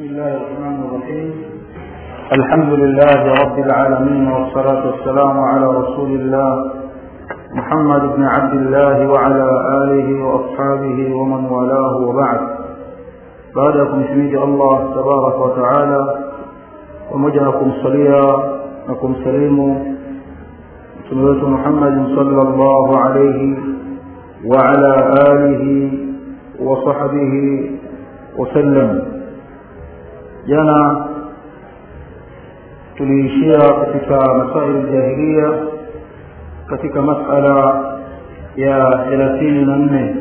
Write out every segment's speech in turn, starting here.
بسم الله الرحمن الرحيم الحمد لله رب العالمين والصلاة والسلام على رسول الله محمد بن عبد الله وعلى آله وأصحابه ومن والاه وبعد بعدكم حميد الله تبارك وتعالى ومجنكم صليا نكم سليم سنوة محمد صلى الله عليه وعلى آله وصحبه وسلم jana tuliishia katika masaili jahiliya katika masala ya thelathini na nne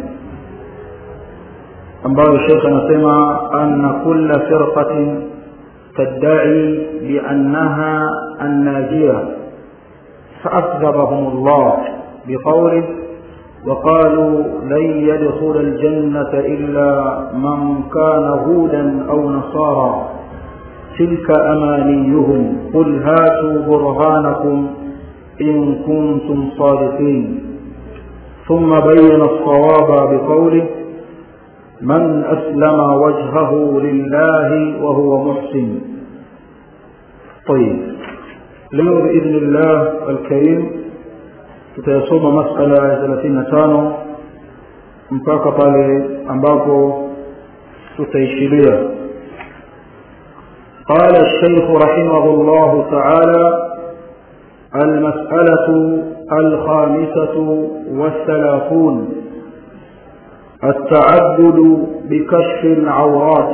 ambayo shekh anasema anna kulla firqatin تدعي بأنها الناجية فأكذبهم الله بقوله وقالوا لن يدخل الجنة إلا من كان هودا أو نصارى تلك أمانيهم قل هاتوا برهانكم إن كنتم صادقين ثم بين الصواب بقوله من أسلم وجهه لله وهو محسن طيب leo بإذن الله الكريم tutayasoma masala ya thelathini na tano mpaka pale ambapo tutaishiria قال الشيخ رحمه الله تعالى المسألة الخامسة والثلاثون التعبد بكشف العورات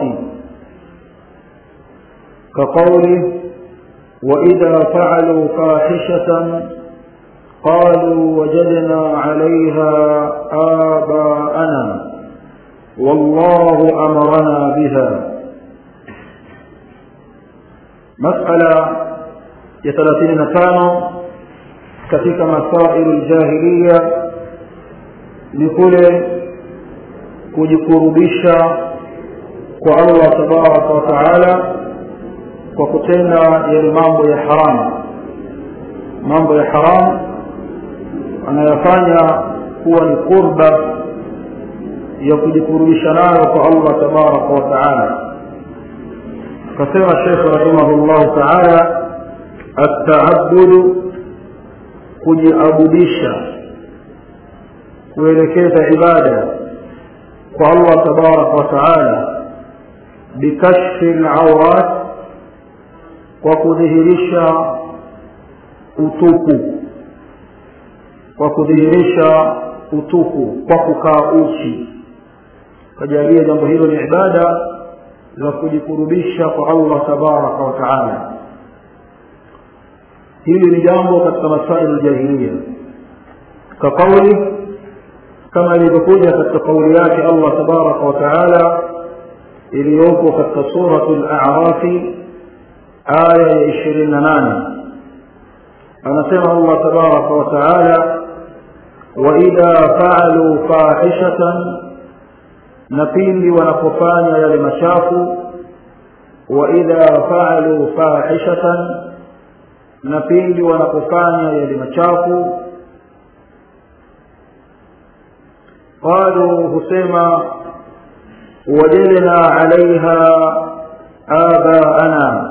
كقوله وإذا فعلوا فاحشة قالوا وجدنا عليها آباءنا والله أمرنا بها مسألة يثلاثين نتانو katika masailu ljahiliya ni kule kujikurubisha kwa allah tabaraka wa taala kwa kutenda yale mambo ya haramu mambo ya haramu anayafanya kuwa ni qurba ya kujikurubisha nayo kwa allah tabaraka wa taala akasema shekh rahimahullahu taala ataabudu kujiabudisha kuelekeza ibada kwa allah tabaraka wa taala bikashfi lawrat kwa kudhihirisha utupu kwa kudhihirisha utupu kwa kukaa uchi kajalia jambo hilo ni ibada za kujikurubisha kwa allah tabaraka wa taala hili ni jambo katika masaili ljahiliya kaqauli kama ilivyokuja katika kauli yake allah tabaraka wa taala iliyopo katika suratu larafi aya ya ishirini na nane anasema allah tabaraka wa taala waidha faaluu fahishatan na pindi wanapofanya yale machafu waidha faaluu fahishatan na pindi wanapofanya yale machafu qalu husema wajadna alaiha abaana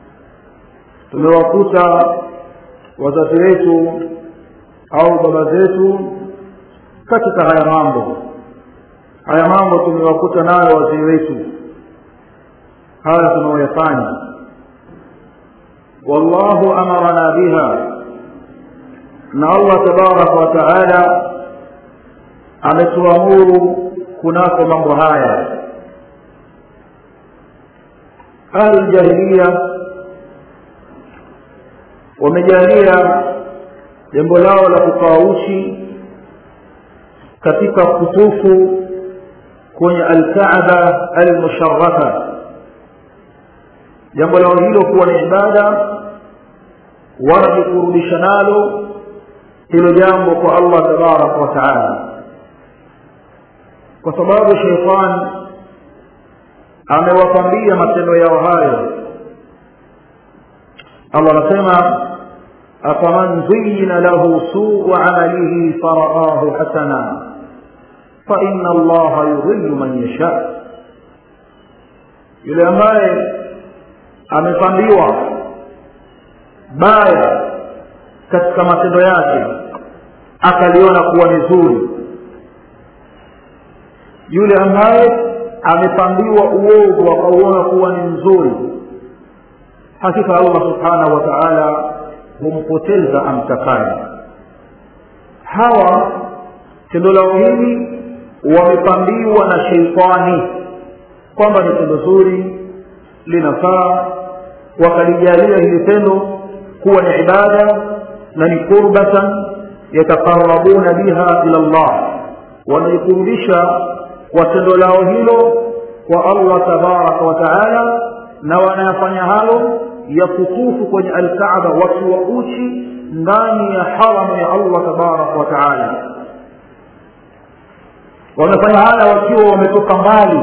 tumewakuta wazazi wetu au baba zetu katika haya mambo haya mambo tumewakuta nayo wazee wetu haya tunaoyafanya wallahu amarana biha na allah tabaraka wa taala ametuamuru kunako mambo haya ahluljahiliya wamejalia jambo lao la kukaa uchi katika kutufu kwenye alkaaba almusharafa jambo lao hilo kuwa ni ibada wanajikurudisha nalo hilo jambo kwa allah tabaraka wa taala kwa sababu sheitani amewapambia matendo yao hayo allah anasema afaman zuyina lahu suu amalihi faraahu hasana faina allaha yudhillu man yasha yule ambaye amepambiwa baya katika matendo yake akaliona kuwa ni zuri yule ambaye amepambiwa uovu akauona kuwa ni mzuri hakika allah subhanahu wa taala humpoteza amtakaye hawa tendo lao hili wamepambiwa na sheitani kwamba ni tendo zuri linafaa wakalijalia hili tendo kuwa ni ibada na ni qurbatan yataqarabuna biha ila llah wanaikurubisha kwa tendo lao hilo kwa allah tabaraka wa taala na wanayafanya hayo ya kutufu kwenye alkaaba wakiwa uchi ndani ya haramu ya allah tabaraka wa taala wamefanya haya wakiwa wametoka mbali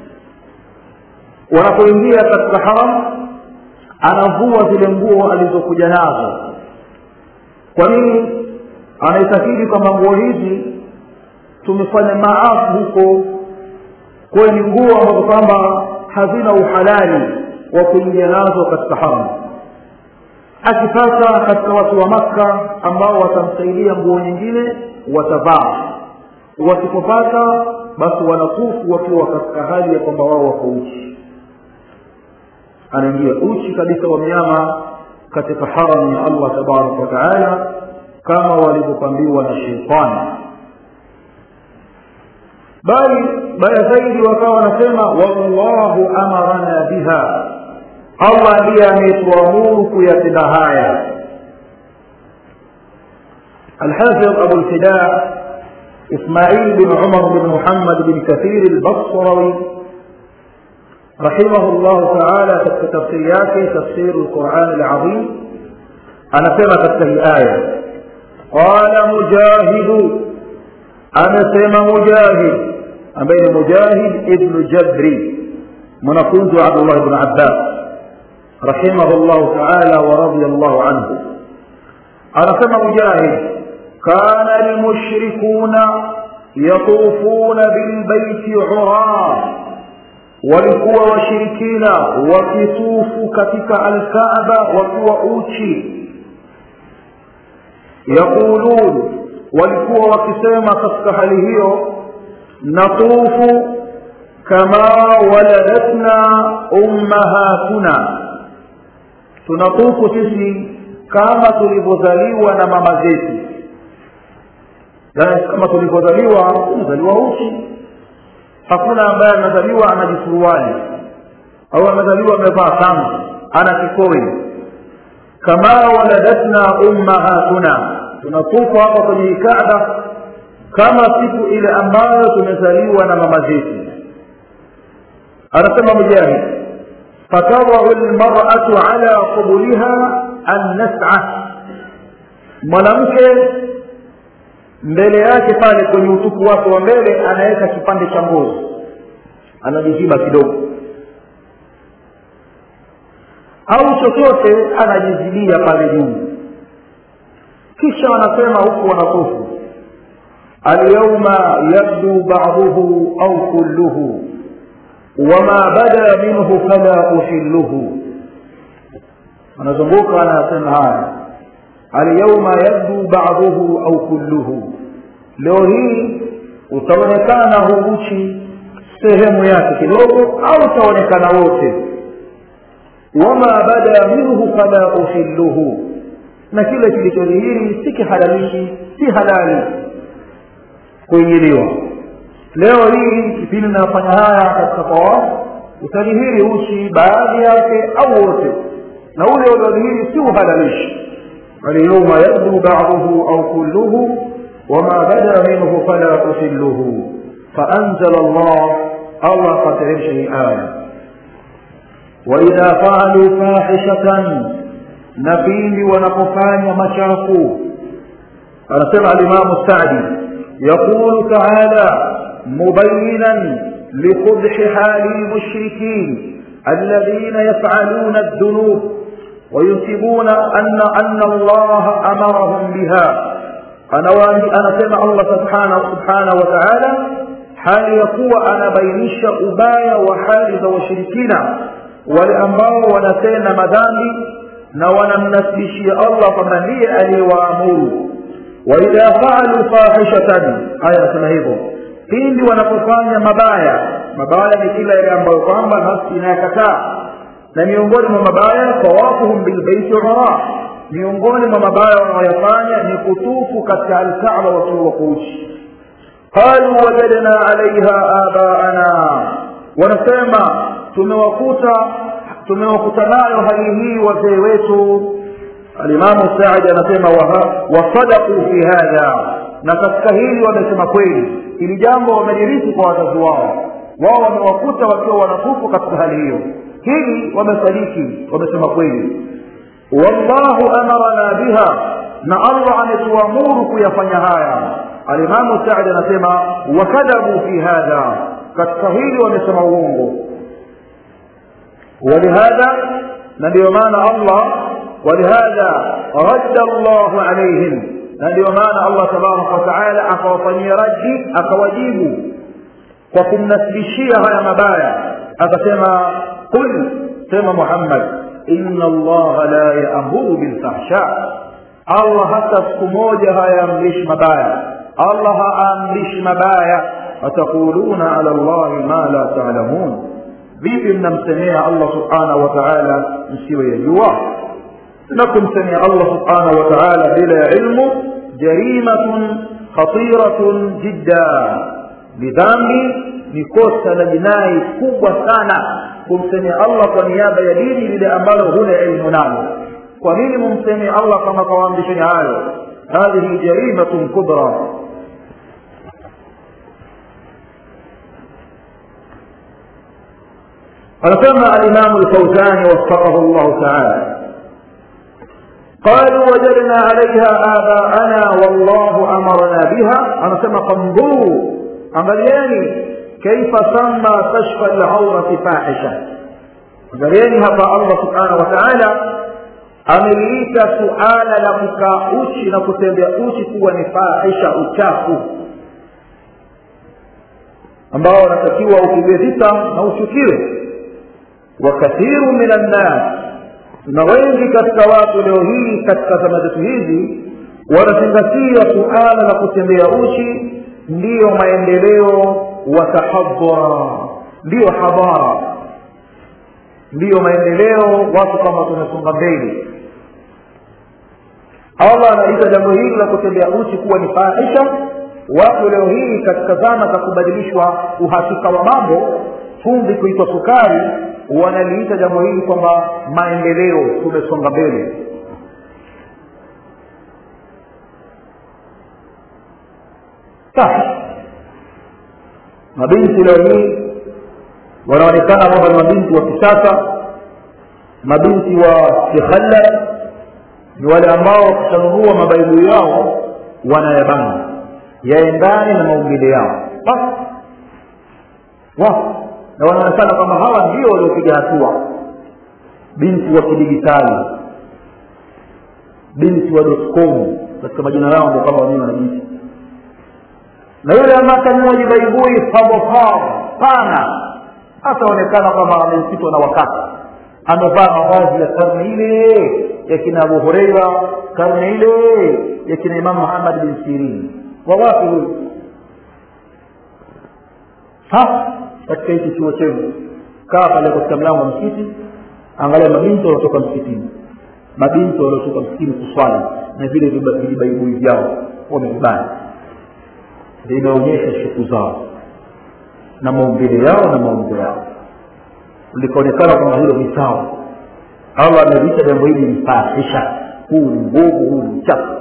wanapoingia katika haram anavua zile nguo alizokuja nazo kwa nini anaitakidi kwamba nguo hizi tumefanya maafu huko kwayo ni nguo ambazo kwamba hazina uhalali wa kuingia nazo katika haram akipata katika watu wa makka ambao watamsaidia nguo nyingine watavaa wasipopata basi wanatufu wakiwa katika hali ya kwamba wao wako uchi anaingia uchi kabisa wa mnyama katika haramu ya allah tabaraka wataala kama walivyopambiwa na sheitani bali baya zaidi wakawa wanasema wallahu amarana biha allah ndiye ametuamuru kuyatenda haya الحافظ أبو الفداء إسماعيل بن عمر بن محمد بن كثير البصروي رحمه الله تعالى في تفسيرات تفسير القرآن العظيم أنا سمع تفسير آية قال مجاهد أنا سمع مجاهد أبين مجاهد ابن جبري منقوز عبد الله بن عباس رحمه الله تعالى ورضي الله عنه أنا سمع مجاهد كان المشركون يطوفون بالبيت عراه walikuwa washirikina wakitufu katika alkaaba wakiwa uchi yaqulun walikuwa wakisema katika hali hiyo natufu kama waladatna ummahatuna tunatufu sisi kama tulivyozaliwa na mama zetu kama tulivyozaliwa tumezaliwa uchi hakuna ambaye amezaliwa ana jisuruali au amezaliwa amevaa kanga ana kikoi kama waladatna ummahatuna tunatupa hapa kwenye kaaba kama siku ile ambayo tumezaliwa na mama zetu anasema mujahid fatadau lmaratu ala qubuliha annas'a mwanamke mbele yake pale kwenye utupu wake wa mbele anaweka kipande cha ngozi anajiziba kidogo au chochote anajizibia pale juu kisha wanasema huku wanatufu alyauma yabdu baduhu au kulluhu wama bada minhu fala uhilluhu anazunguka anasema haya alyauma yabdu baduhu au kulluhu leo hii utaonekana huu uchi sehemu yake kidogo au utaonekana wote wama bada minhu fala uhilluhu na kile kilichodhihiri si kihalalishi si halali kuingiliwa leo hii kipindi nafanya haya katika tawafu utadhihiri uchi baadhi yake au wote na ule uliodhihiri si uhalalishi اليوم يبدو بعضه أو كله وما بدا منه فلا أحله فأنزل الله الله قد شيء آية وإذا فعلوا فاحشة نبيل ونقفان مشاكو أرسل الإمام السعدي يقول تعالى مبينا لقبح حال المشركين الذين يفعلون الذنوب وينسبون أن أن الله أمرهم بها أنا أنا سمع الله سبحانه سبحانه وتعالى hali ya kuwa anabainisha ubaya wa hali za washirikina wale ambao wanatenda madhambi na wanamnasibishia allah kwamba ndiye aliyewaamuru waidha faalu fahishatan aya anasema hivyo pindi wanapofanya mabaya mabaya ni kila yale ambayo kwamba nafsi inayakataa na miongoni mwa mabaya tawafuhum bilbeiti umara miongoni mwa mabaya wanaoyafanya ni kutufu katika alkaaba wakiwa wakuuchi qalu wajadna alaiha abaana wanasema tumewakuta tumewakuta nayo hali hii wazee wetu alimamu saadi anasema wasadaku fi hadha na katika hili wamesema kweli ili jambo wamelirithi kwa wazazi wao wao wamewakuta wakiwa wanatufu katika hali hiyo hili wamesadiki wamesema kweli wallahu amarana biha na allah ametuamuru kuyafanya haya alimamu saadi anasema wakadhabu fi hadha katika hili wamesema uongo ولهذا نبي معنى الله ولهذا رد الله عليهم نبي معنى الله تبارك وتعالى أكوفني ردي أكوجيب وكم نسبشيها يا مبايا أكسما قل سما محمد إن الله لا يأمر بالفحشاء الله حتى سكموجها يملش مبايا الله أملش مبايا أتقولون على الله ما لا تعلمون vipi mnamsemea allah subhanahu wa taala msiyoyajua na kumsemea allah subhanahu wa taala bila ya ilmu jarimatun khatiratun jidda ni dhambi ni kosa la jinai kubwa sana kumsemea allah kwa niaba ya dini lile ambalo huna ilmu nalo kwa nini mumsemea allah kama kawaamrisheni hayo hadhihi jarimatun kubra anasema alimamu lfauzani waffaqahu llahu taala قالوا وجدنا عليها آباءنا والله أمرنا بها أنا سمى فانظروا أمرياني كيف سمى كشف العورة فاحشة أمرياني هذا الله سبحانه وتعالى ameliita suala la kukaa uchi na kutembea uchi kuwa ni fahisha uchafu ambao unatakiwa upigwe vita na uchukiwe wakathiru min annas na wengi katika watu leo hii katika zama zetu hizi wanazingatia suala la kutembea uchi ndiyo maendeleo watahadhara ndiyo hadhara ndiyo maendeleo watu kama tumesonga mbele allah anaita jambo hili la kutembea uchi kuwa ni fahisha watu leo hii katika zama za kubadilishwa uhakika wa mambo chumvi kuitwa sukari wanaliita jambo hili kwamba maendeleo tumesonga mbele mabinti leo hii wanaonekana kwamba ni mabinti wa kisasa mabinti wa kikhalla ni wale ambao wakishanunua mabaibu yao wanayabana yaendane na maumbile yao basi wapo na wanaonekana kwamba hawa ndio waliopiga hatua binti wa kidigitali binti wa dotcom katika majina yao ndio kama wenyewe wanajiita na yule ambaye kanunua jibaibui pavopavo pana hataonekana kwamba amempitwa na wakati amevaa mavazi ya karne ile ya kina abu hureira karne ile ya kina imam muhammad bin sirini wa wapi huyu katika hiki chuo chenu kaa pale katika mlango wa msikiti angalia mabinti wanaotoka msikitini mabinti waliotoka msikitini kuswali na vile vijibaibui vyao wamevibana vinaonyesha shuku zao na maumbile yao na maumbo yao likaonekana kwamba hilo ni sawa allah ameliita jambo hili ni fahisha huu ni mbovu huu ni chafu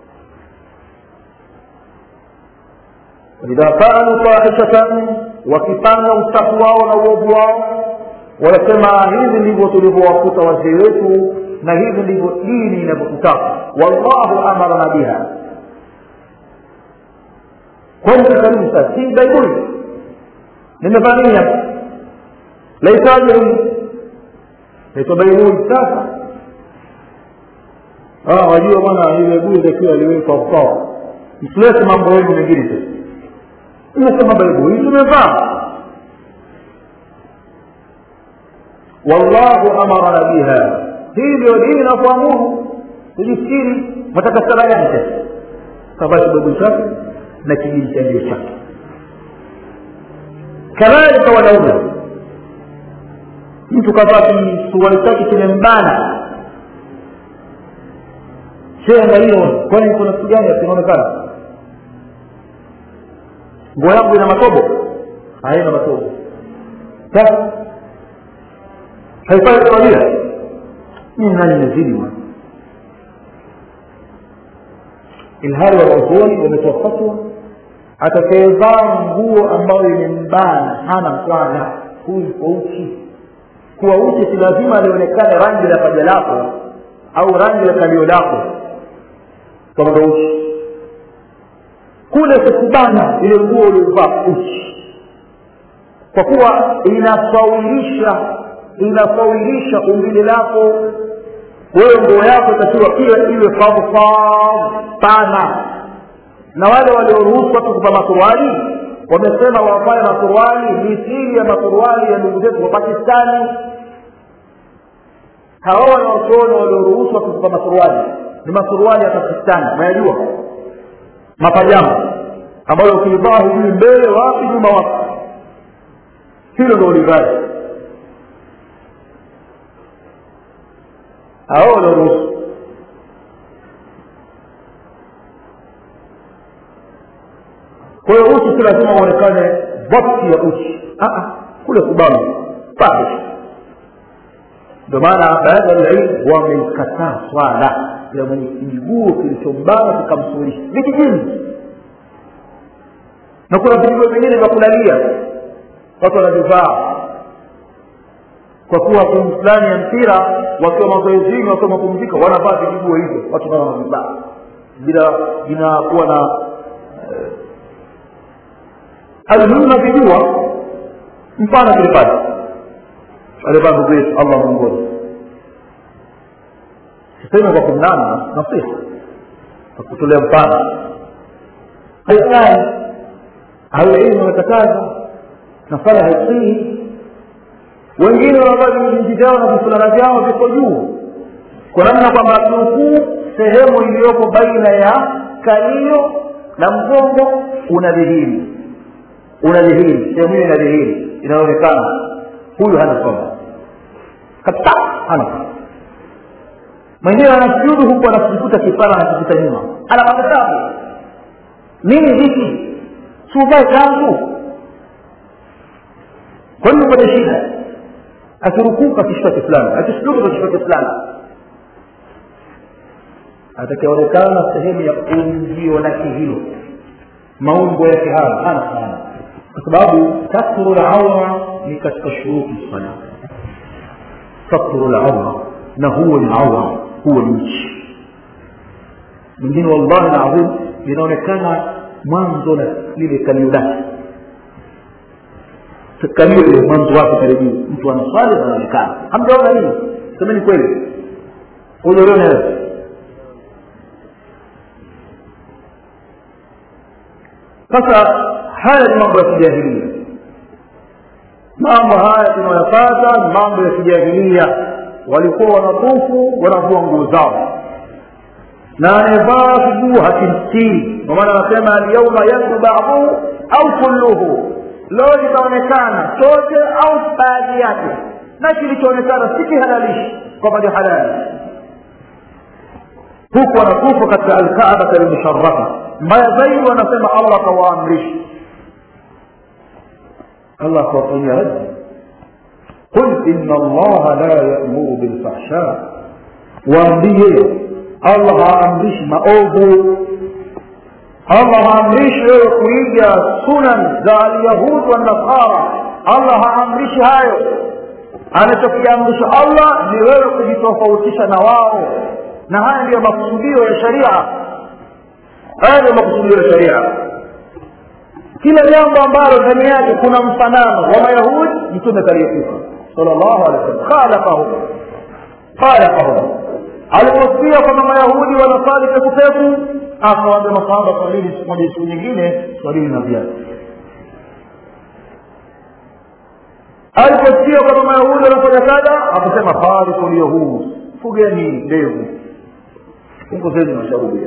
idha faalu fahishatan wakipanga uchafu wao na uovu wao wanasema hivi ndivyo tulivyowakuta wazee wetu na hivi ndivyo dini inavyotutaka wallahu amarana biha kwani karibu sasa si baibuli nimevaa nini hapa laitaje hili naitwa baibuli sasa wajua bwana ile baibuli takiwa aliwekwa kwao msilete mambo yenu mengine sasa imesema baibuli tumevaa wallahu amarana biha hii ndio dini inakuamuru tujistiri mataka sala gani sasa kavaa kibaibuli chake na kijimtandio chake kadhalika wanaume mtu kavaa kisuruali chake kimembana shenga hiyo kwani kuna kitu gani kinaonekana nguo yangu ina matobo haina matobo sasa haifai kuvalia mimi nani nimezidi bwana ilhali wanazuoni wametoa fatwa atakayevaa nguo ambayo imembana hana mkwana huyu kwa uchi kuwa uchi si lazima alionekane rangi la paja lako au rangi la kalio lako kwamba uchi kule kukubana ile nguo uliovaa uchi kwa kuwa inafawilisha inafawilisha umbile lako wewe nguo yako itakiwa pia iwe favufavu pana na wale walioruhusu watu kuvaa masuruali wamesema wavae masuruali mithili ya masuruali ya ndugu zetu wa pakistani hawa wanaochuoni walioruhusu watu kuvaa masuruali ni masuruali ya pakistani unayajua mapajama ambayo ukivaa hujui mbele wapi nyuma wapi hilo ndo ulivaji hao walioruhusu kwa hiyo uchi si lazima uonekane vakti ya uchi kule kubana fahish ndio maana baadhi ya ilmu wameikataa swala ya mwenye kijiguo kilichombana kikamsurisha vijijini na kuna vijiguo vingine vya kulalia watu wanavivaa kwa kuwa timu fulani ya mpira wakiwa mazoezini wakiwa mapumzika wanavaa vijiguo hivyo watu kama wanavivaa bila vinakuwa na almuhimu navijua mfano tulipata alivaa ndugu yetu allah mwongozi sisemi kwa kumnana nasiha kwa kutolea mfano haifai ahlulilmu wamekataza na sala haisii wengine wanavaa vinji vyao na vifulana vyao viko juu kwa namna kwamba kiukuu sehemu iliyoko baina ya kalio na mgongo unadhihiri unadhihiri sehemu hiyo inadhihiri inaonekana huyu hana somo kabisa hana somo mwingine anasujudu huku anakikuta kipara anakikuta nyuma ana makatabu nini hiki siuvae kangu kwa nini upate shida akirukuka kishika kifulani akisujudu kishika kifulani atakaonekana sehemu ya ungio lake hilo maumbo yake haya hana sana kwa sababu satru laura ni katika shuruti sala satru laura na huo ni aura huo ni uchi mwingine wallahi ladhim linaonekana mwanzo na lile kalio lake kalio ile mwanzo wake pale juu mtu anaswali anaonekana hamjaona hii semeni kweli hujaliona wewe sasa haya ni mambo ya kijahilia mambo haya tunayapata ni mambo ya kijahilia walikuwa wanatufu wanavua nguo zao na anayevaa kiguu hakimstiri kwa maana anasema alyauma yabdu baduhu au kulluhu leo litaonekana chote au baadhi yake na kilichoonekana si kihalalishi kwamba ni halali huku wanatufu katika alkaabata lmusharafa mbaya zaidi wanasema allah akawaamrisha allah akawafanyia raddi qul ina allaha la yamuru bilfahsha waambie allah haamrishi maovu allah haamrishi wewe kuiga sunan za alyahud wanasara allah haamrishi hayo anachokiamrisha allah ni wewe kujitofautisha na wao na haya ndiyo makusudio ya sharia haya ndiyo makusudio ya sharia kila jambo ambalo ndani yake kuna mfanano wa mayahudi mtume kaliepuka salllahu alehi wasallam khalaqahum khalaqahum aliposikia kwamba mayahudi wanasali pekupeku akawaambia masahaba swalini siku moja siku nyingine swalini na viatu aliposikia kwamba mayahudi wanafanya kadha akasema fariku lyahud fugeni ndevu punguzeni masharudia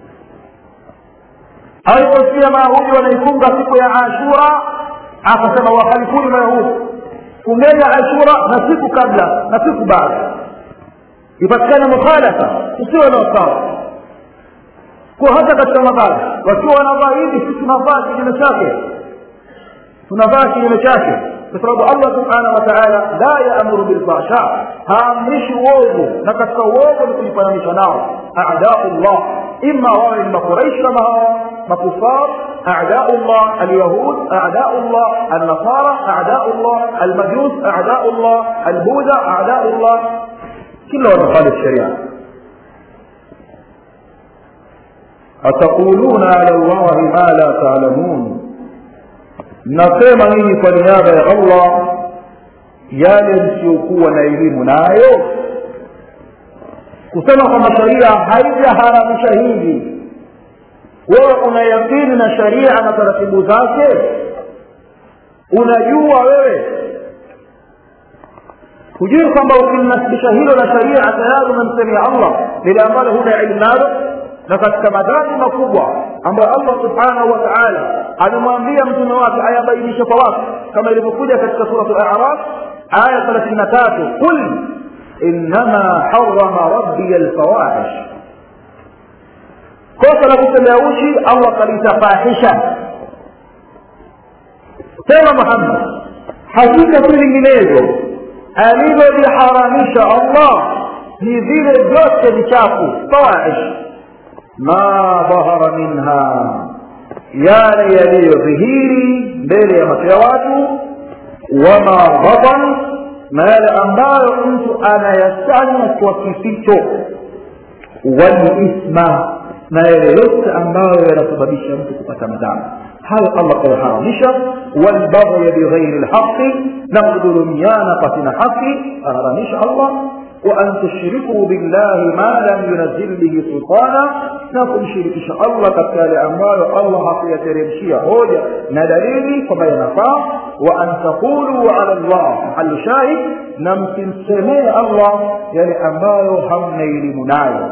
aliposikia mayahudi wanaifunga siku ya ashura akasema wakhalifuni mayahudi fungeni ashura na siku kabla na siku baada ipatikana mukhalafa usiwe na usawa kwa hata katika mavazi wakiwa wanavaa hivi sisi tunavaa kinyume chake tunavaa kinyume chake kwa sababu allah subhanahu wa taala la yaamuru bilfahsha haamrishi uovu na katika uovu ni kujifananisha nao adau llah ima wawe ni makuraishi kama hawa makufar أعداء الله اليهود أعداء الله النصارى أعداء الله المجوس أعداء الله البوذا أعداء الله كلهم مخالف الشريعة أتقولون على الله ما لا تعلمون nasema nini kwa niaba ya allah yale msiokuwa na elimu nayo kusema kwamba sharia haijaharamisha hivi wewe una yakini na sharia na taratibu zake unajua wewe hujui kwamba ukimnasibisha hilo na sharia tayari umemsemia allah lile ambalo huna elimu nalo na katika madhambi makubwa ambayo allah subhanahu wa taala amemwambia mtume wake ayabainishe kwa watu kama ilivyokuja katika surat al-a'raf aya 33 qul innama harrama rabbi al-fawahish kosa la kutembea uchi allah kalitafahisha sema muhammad hakika si vinginezo alivyoviharamisha allah ni vile vyote vichafu fawahish ma dhahara minha yale yaliyodhihiri mbele ya macho ya watu wama batan na yale ambayo mtu anayafanya kwa kificho walithma na yale yote ambayo yanasababisha mtu kupata madhambi hayo allah kayaharamisha walbaghya bighairi lhaqi na kudhulumiana pasina haki aharamisha allah وأن تشركوا بالله ما لم ينزل به سلطانا نكم شركش الله كتال أموال الله في ترمشية هوجة ندليل فما ينفع وأن تقولوا على الله محل شاهد نمكن سمي الله يعني أموال هم نيل منايا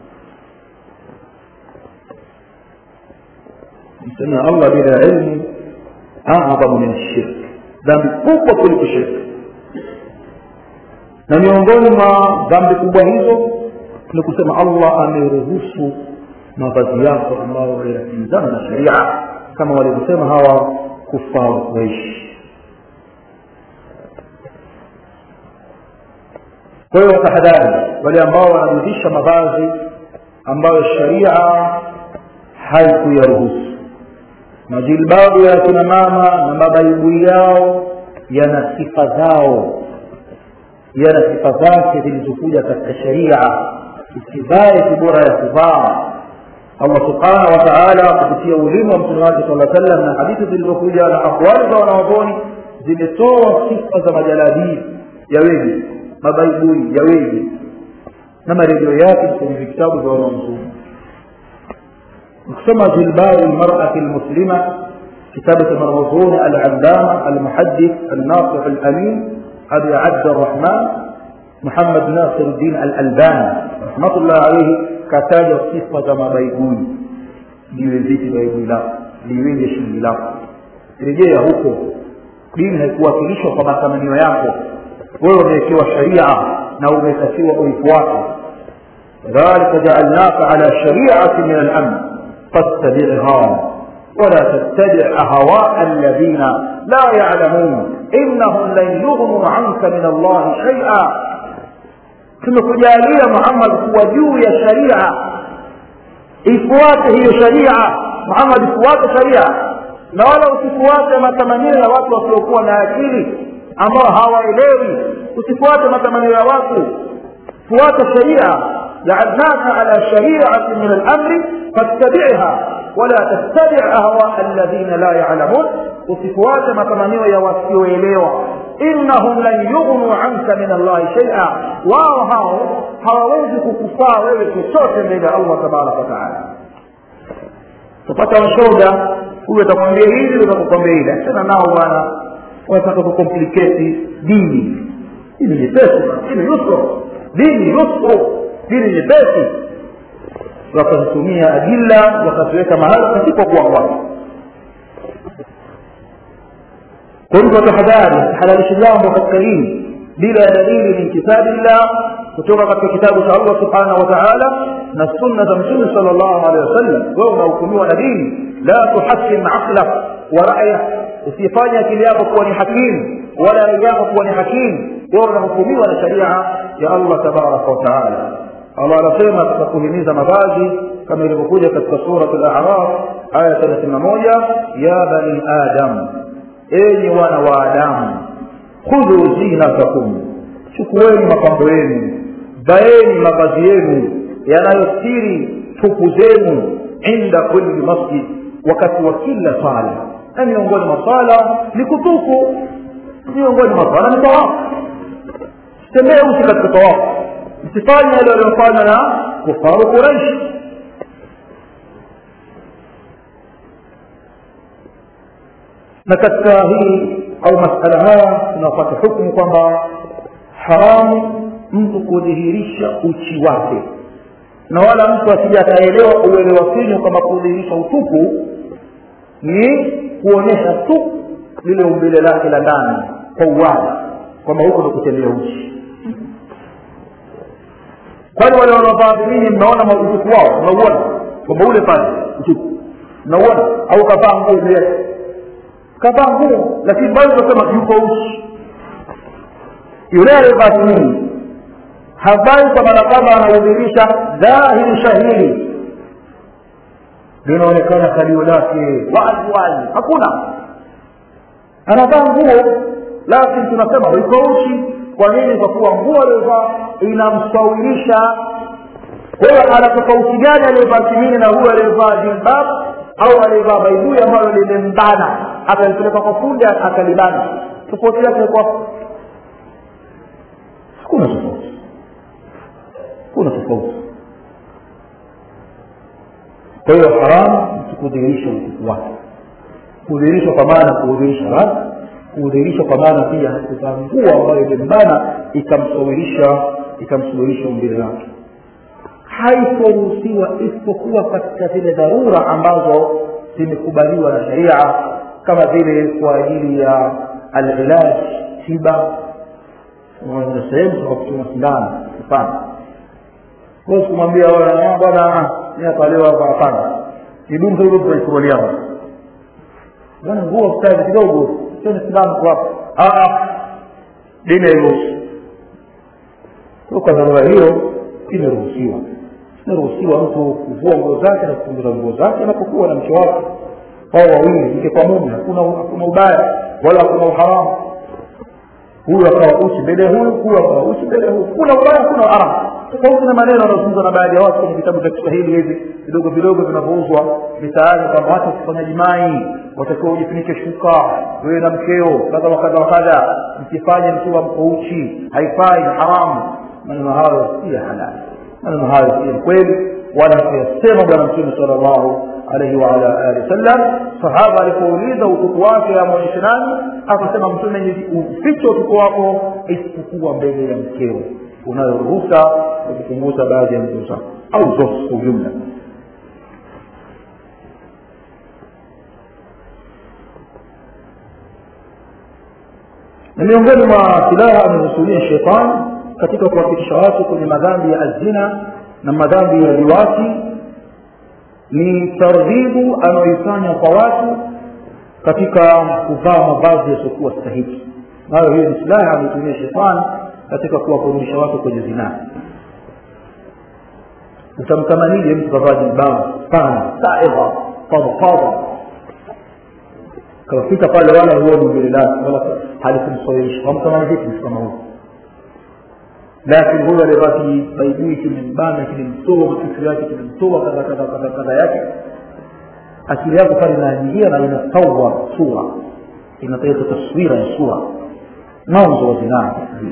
سمع الله بلا علم أعظم من الشرك ذنب قوة كل شرك na miongoni mwa dhambi kubwa hizo ni kusema allah ameruhusu mavazi yako ambayo yanakinzana na sharia kama walivyosema hawa kufaru kuishi kwa hiyo watahadhari wale ambao wanarudisha mavazi ambayo sharia haikuyaruhusu majilbabu ya kina mama na mabaibui yao yana sifa zao yana sifa zake zilizokuja katika sharia usivae kibora ya kuvaa allah subhanahu wa taala kupitia ulimi wa mtume wake sala sallam na hadithi zilizokuja na akwali za wanawadhoni zimetoa sifa za majalabii ya wengi mabaibui ya wengi na marejeo yake kwenye vitabu vya wanaomzuni ukisoma jilbabu lmarati lmuslima kitabu cha marghuzuni alalama almuhadith alnasih alamin أبي عبد الرحمن محمد ناصر الدين الألباني رحمة الله عليه كتاج صفة ما بيقول liwe vipi baibui lako liwenge shilingi lako rejea huko dini haikuwakilishwa kwa matamanio yako wewe umewekewa sharia na umetakiwa uifuate dhalika jaalnaka ala shariati min alamn fattabiha ولا تتبع أهواء الذين لا يعلمون إنهم لن يغنوا عنك من الله شيئا tumekujalia muhammad kuwa juu ya sharia ifuate hiyo sharia muhammad ifuate sharia na wala usifuate matamanio ya watu wasiokuwa na akili ambao hawaelewi usifuate matamanio ya watu fuata sharia jaalnaka ala shariati min alamri fattabiha ولا تتبع أهواء الذين لا يعلمون وصفوات متمنية يوسيويليوا إنهم لن يغنوا عنك من الله شيئا واو هاو hawawezi kukufaa wewe chochote mbele ya allah tabaraka wataala tupata washoga huyu atakwambia hili utakukwambia hili achana nao bwana wanataka kukompliketi dini dini nyepesi dini yusru dini yusru dini nyepesi wakazitumia adilla wakaziweka mahala pasipokuwa kwake kwa hivyo tahadhari asihalalishi jambo katika dini bila ya dalili min kitabillah kutoka katika kitabu cha allah subhanahu wa taala na sunna za mtume sal llahu alehi wasallam wewe unahukumiwa na dini la tuhakim aqlak wa ra'yak usifanye akili yako kuwa ni hakimu wala rai yako kuwa ni hakimu wewe unahukumiwa na sharia ya allah tabaraka wa taala allah anasema katika kuhimiza mavazi kama ilivyokuja katika surat al-a'raf aya thelathini na moja ya bani adam enyi wana wa adamu khudhu zinatakum chukueni mapambo yenu vaeni mavazi yenu yanayostiri tupu zenu inda kulli masjid wakati wa kila sala na miongoni mwa sala ni kutufu miongoni mwa sala ni tawafu tembee usi katika tawafu msifanye yale waliofanya na kufaru quraishi na katika hii au masala haya tunapata hukumu kwamba haramu mtu kudhihirisha uchi wake na wala mtu asija akaelewa uelewa finyo kwamba kudhihirisha utupu ni kuonyesha tu lile umbile lake la ndani kwa uwazi kwamba huko ndo kutembea uchi kwani wale wanaovaa vimini mnaona utupu wao mnauona kwamba ule pale utupu mnauona au kavaa nguo juu yake kavaa nguo lakini bado tunasema yuko uchi yule aliyevaa vimini havai kwa maana kwamba anaudhirisha dhahiri shahiri linaonekana kalio lake wazi wazi hakuna anavaa nguo lakini tunasema yuko uchi kwa nini kwa kuwa nguo aliyovaa inamsawirisha kwa hiyo ana tofauti gani aliyevaa kimini na huyo aliyevaa jilbab au aliyevaa baibui ambayo limembana akalipeleka kwa fundi akalibana tofauti yake kwa hakuna tofauti hakuna tofauti kwa hiyo haramu mtu kudhihirisha utuku wake kudhihirishwa kwa maana kudhihirisha radhi kudhihirisha kwa maana pia kuvaa nguo ambayo imembana ikamsawirisha ikamsawirisha umbile lake haitoruhusiwa isipokuwa katika zile dharura ambazo zimekubaliwa na sharia kama vile kwa ajili ya alilaj tiba na sehemu za kuchoma sindano mfano huwezi kumwambia bwana niakalewa hapana idumu hilo tunaikubaliana bwana nguo stadi kidogo sio sindano kwa hapo dini hairuhusu kwa dharura hiyo imeruhusiwa imeruhusiwa mtu kuvua nguo zake na kupunguza nguo zake anapokuwa na mke wake au wawili mke kwa mume hakuna hakuna ubaya wala hakuna uharamu huyu akawa uchi mbele ya huyu huyu akawa uchi mbele ya huyu kuna ubaya kuna haramu tofauti na maneno yanayozungumzwa na baadhi ya watu kwenye vitabu vya kiswahili hivi vidogo vidogo vinavyouzwa mitaani kwamba hata ukifanya jimai watakiwa ujifunike shuka wewe na mkeo kadha wa kadha wa kadha msifanye mkiwa mko uchi haifai ni haramu maneno hayo si ya halali maneno hayo si ya kweli wala kuyasema bwana mtume sala llahu alaihi waala alihi wasallam sahaba alipouliza utuku wake amwonyeshe nani akasema mtume ufiche utuku wako isipokuwa mbele ya mkeo unayo ruhusa ya kupunguza baadhi ya nguo zako au zote kwa ujumla na miongoni mwa silaha amehusulia shetani katika kuwafikisha watu kwenye madhambi ya azina na madhambi ya liwati ni targhibu anayoifanya kwa watu katika kuvaa mavazi yasiokuwa stahiki nayo hiyo ni silaha ameitumia shetani katika kuwakurudisha watu kwenye zinaa utamtamanije mtu kavaa jilbabu sana saidha fadfadha kawafika pale wala huoni mbele lake wala halikumsawirisha wamtamani vipi mtu kama huyo lakini huyo aliyevaa kibaibui kimembana kimemtoa kitu yake kimemtoa kadha kadha kadha kadha yake akili yako pale inaingia na inasawa sura inaleta taswira ya sura mwanzo wa zinaa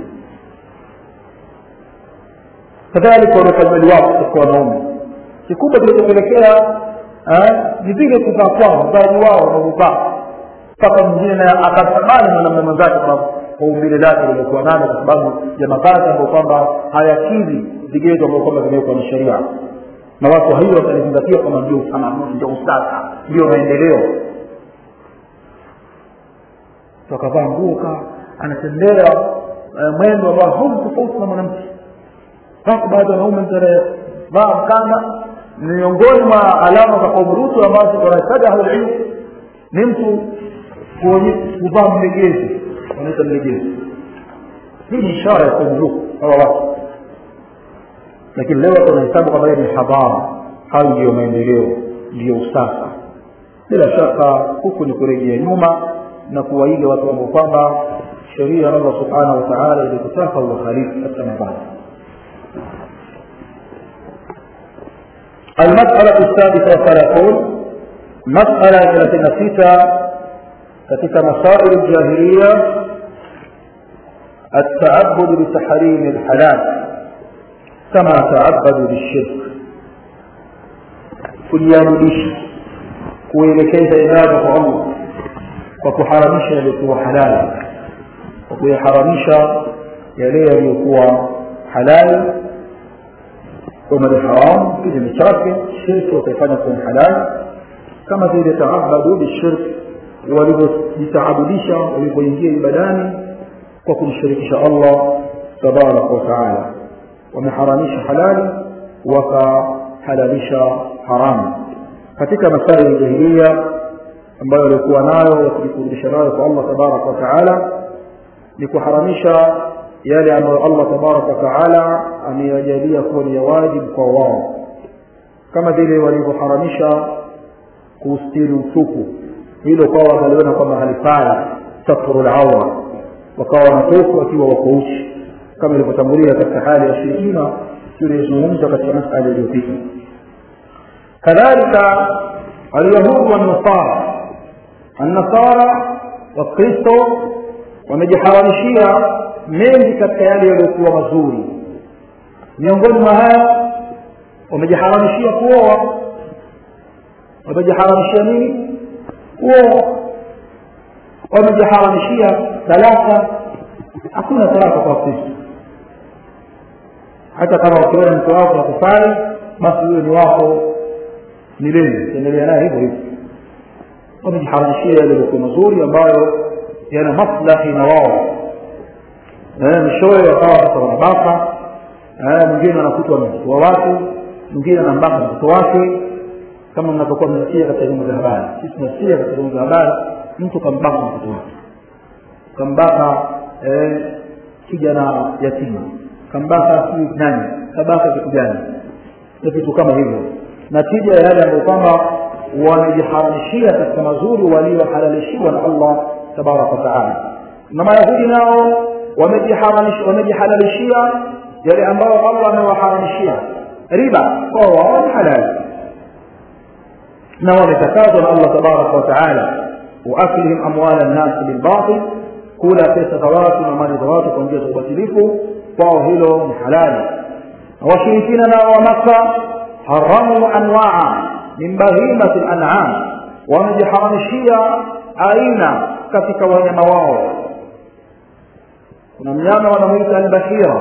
kadhalika wanaofanya liwapo katika wanaume kikubwa kinachopelekea ni vile kuvaa kwao mvaji wao wanavyovaa mpaka mwingine naye akatamani mwanamume mwenzake kwa kwa umbile lake liliokuwa nalo kwa sababu ya mavazi ambayo kwamba hayakidhi vigezo ambavyo kwamba vimewekwa na sheria na watu wa hiyo watalizingatia kwamba ndio utamaduni ndio usasa ndio maendeleo akavaa nguo ka anatembea eh, mwendo ambao hauna tofauti na mwanamke wako baadhi ya wanaume mtavaa mkanda ni miongoni mwa alama za kaumurutu ambazo wanataja ahlulilmu ni mtu kuvaa mlegezi wanaita mlegezi hii ni ishara ya kaumurutu hawa watu lakini leo tunahesabu kwamba ni hadhara hayo ndiyo maendeleo ndiyo usasa bila shaka huku ni kurejea nyuma na kuwaiga watu ambao kwamba sheria ya allah subhanahu wa taala ilikutaka uwakhalifu katika mavazi المسألة السادسة والثلاثون مسألة ثلاثين ستة katika مسائل الجاهلية التعبد بتحريم الحلال كما تعبدوا بالشرك kujiamudisha kuelekeza ibada kwa allah kwa kuharamisha yaliyokuwa halali kwa kuyaharamisha yale yaliyokuwa halali kama ni haramu kinyume chake shirki wakaifanya kuwa halali kama vile taabadu bishirk walivyojitaabudisha walivyoingia ibadani kwa kumshirikisha allah tabaraka wa taala wameharamisha halali wakahalalisha haramu katika masaili ya jahilia ambayo walikuwa nayo ya kujikurudisha nayo kwa allah tabaraka wa taala ni kuharamisha yale ambayo allah tabaraka wa taala ameyajalia kuwa ni ya wajibu kwa wao kama vile walivyoharamisha kuustiri utupu hilo kwao wakaliona kwamba halifai satru laura wakawa wanatofu wakiwa wako uchi kama ilivyotangulia katika hali ya shirikina tuliyozungumza katika masala iliyopita kadhalika alyahudi wannasara annasara wakristo wamejiharamishia mengi katika yale yaliyokuwa mazuri miongoni mwa haya wamejiharamishia kuoa wamejiharamishia nini kuoa wamejiharamishia talaka hakuna talaka kwa kristo hata kama ukiona mke wako akufai basi huyo ni wako milele endelea naye hivyo hivyo wamejiharamishia yale yaliyokuwa mazuri ambayo yana maslahi na wao mwishowe wakawa sasa wanabaka mwingine anakutwa ametoa watu mwingine anambaka mtoto wake kama mnapokuwa mnasikia katika vyombo vya habari sisi tunasikia katika vyombo vya habari mtu kambaka mtoto wake kambaka kijana yatima kambaka si nani kabaka kitu gani na vitu kama hivyo natija ya yale ambayo kwamba wamejiharamishia katika mazuri waliohalalishiwa na allah tabaraka wataala na mayahudi nao wamejihalalishia yale ambayo allah amewaharamishia riba kwa wao ni halali na wametakazwa na allah tabaraka wataala waaklihim amwala nnasi bilbatil kula pesa za watu na mali za watu kwa njia za ubatilifu kwao hilo ni halali na washirikina nao wa maka haramu anwaa min bahimati lanam wamejiharamishia aina katika wanyama wao kuna mnyama wanamwita albahira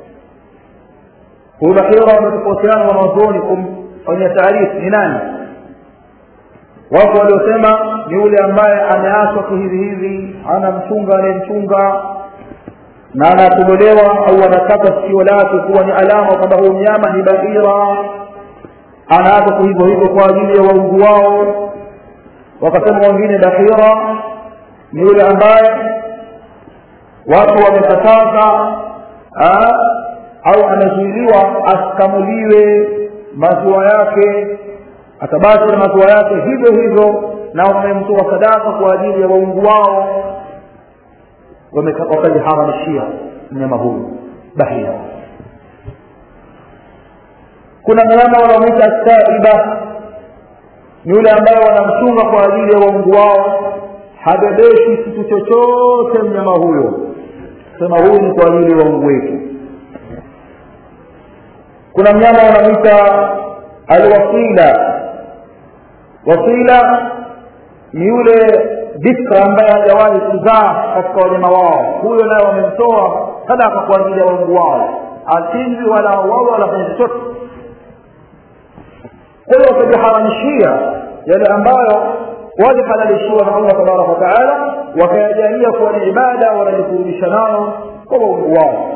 huyu bahira wametofautiana wanazuoni kumfanyia taarifu ni nani wako waliosema ni yule ambaye ameachwa kihivi hivi ana mchunga anayemchunga na anatobolewa au anakata sikio lake kuwa ni alama kwamba huyu mnyama ni bahira anaachwa hivyo hivyo kwa ajili ya waungu wao wakasema wengine bahira ni yule ambaye watu wamekataza au amezuiliwa asikamuliwe maziwa yake atabaki na maziwa yake hivyo hivyo na wamemtoa sadaka kwa ajili ya waungu wao wakajiharamishia mnyama huyu bahia kuna mnyama wanaomwita saiba ni yule ambaye wanamchunga kwa ajili ya waungu wao habebeshi kitu chochote mnyama huyo sema huyu ni kwa ajili ya waungu wetu kuna mnyama wanamwita alwasila wasila ni yule bikra ambaye hajawahi kuzaa katika wanyama wao huyo naye wamemtoa sadaka kwa ajili ya waungu wao achinjwi wala wao wala fanya chochote kwa hiyo wakajiharamishia yale ambayo walihalalishiwa na allah tabaraka wataala wakayajalia kuwa ni ibada wanajikurubisha nao kwa waungu wao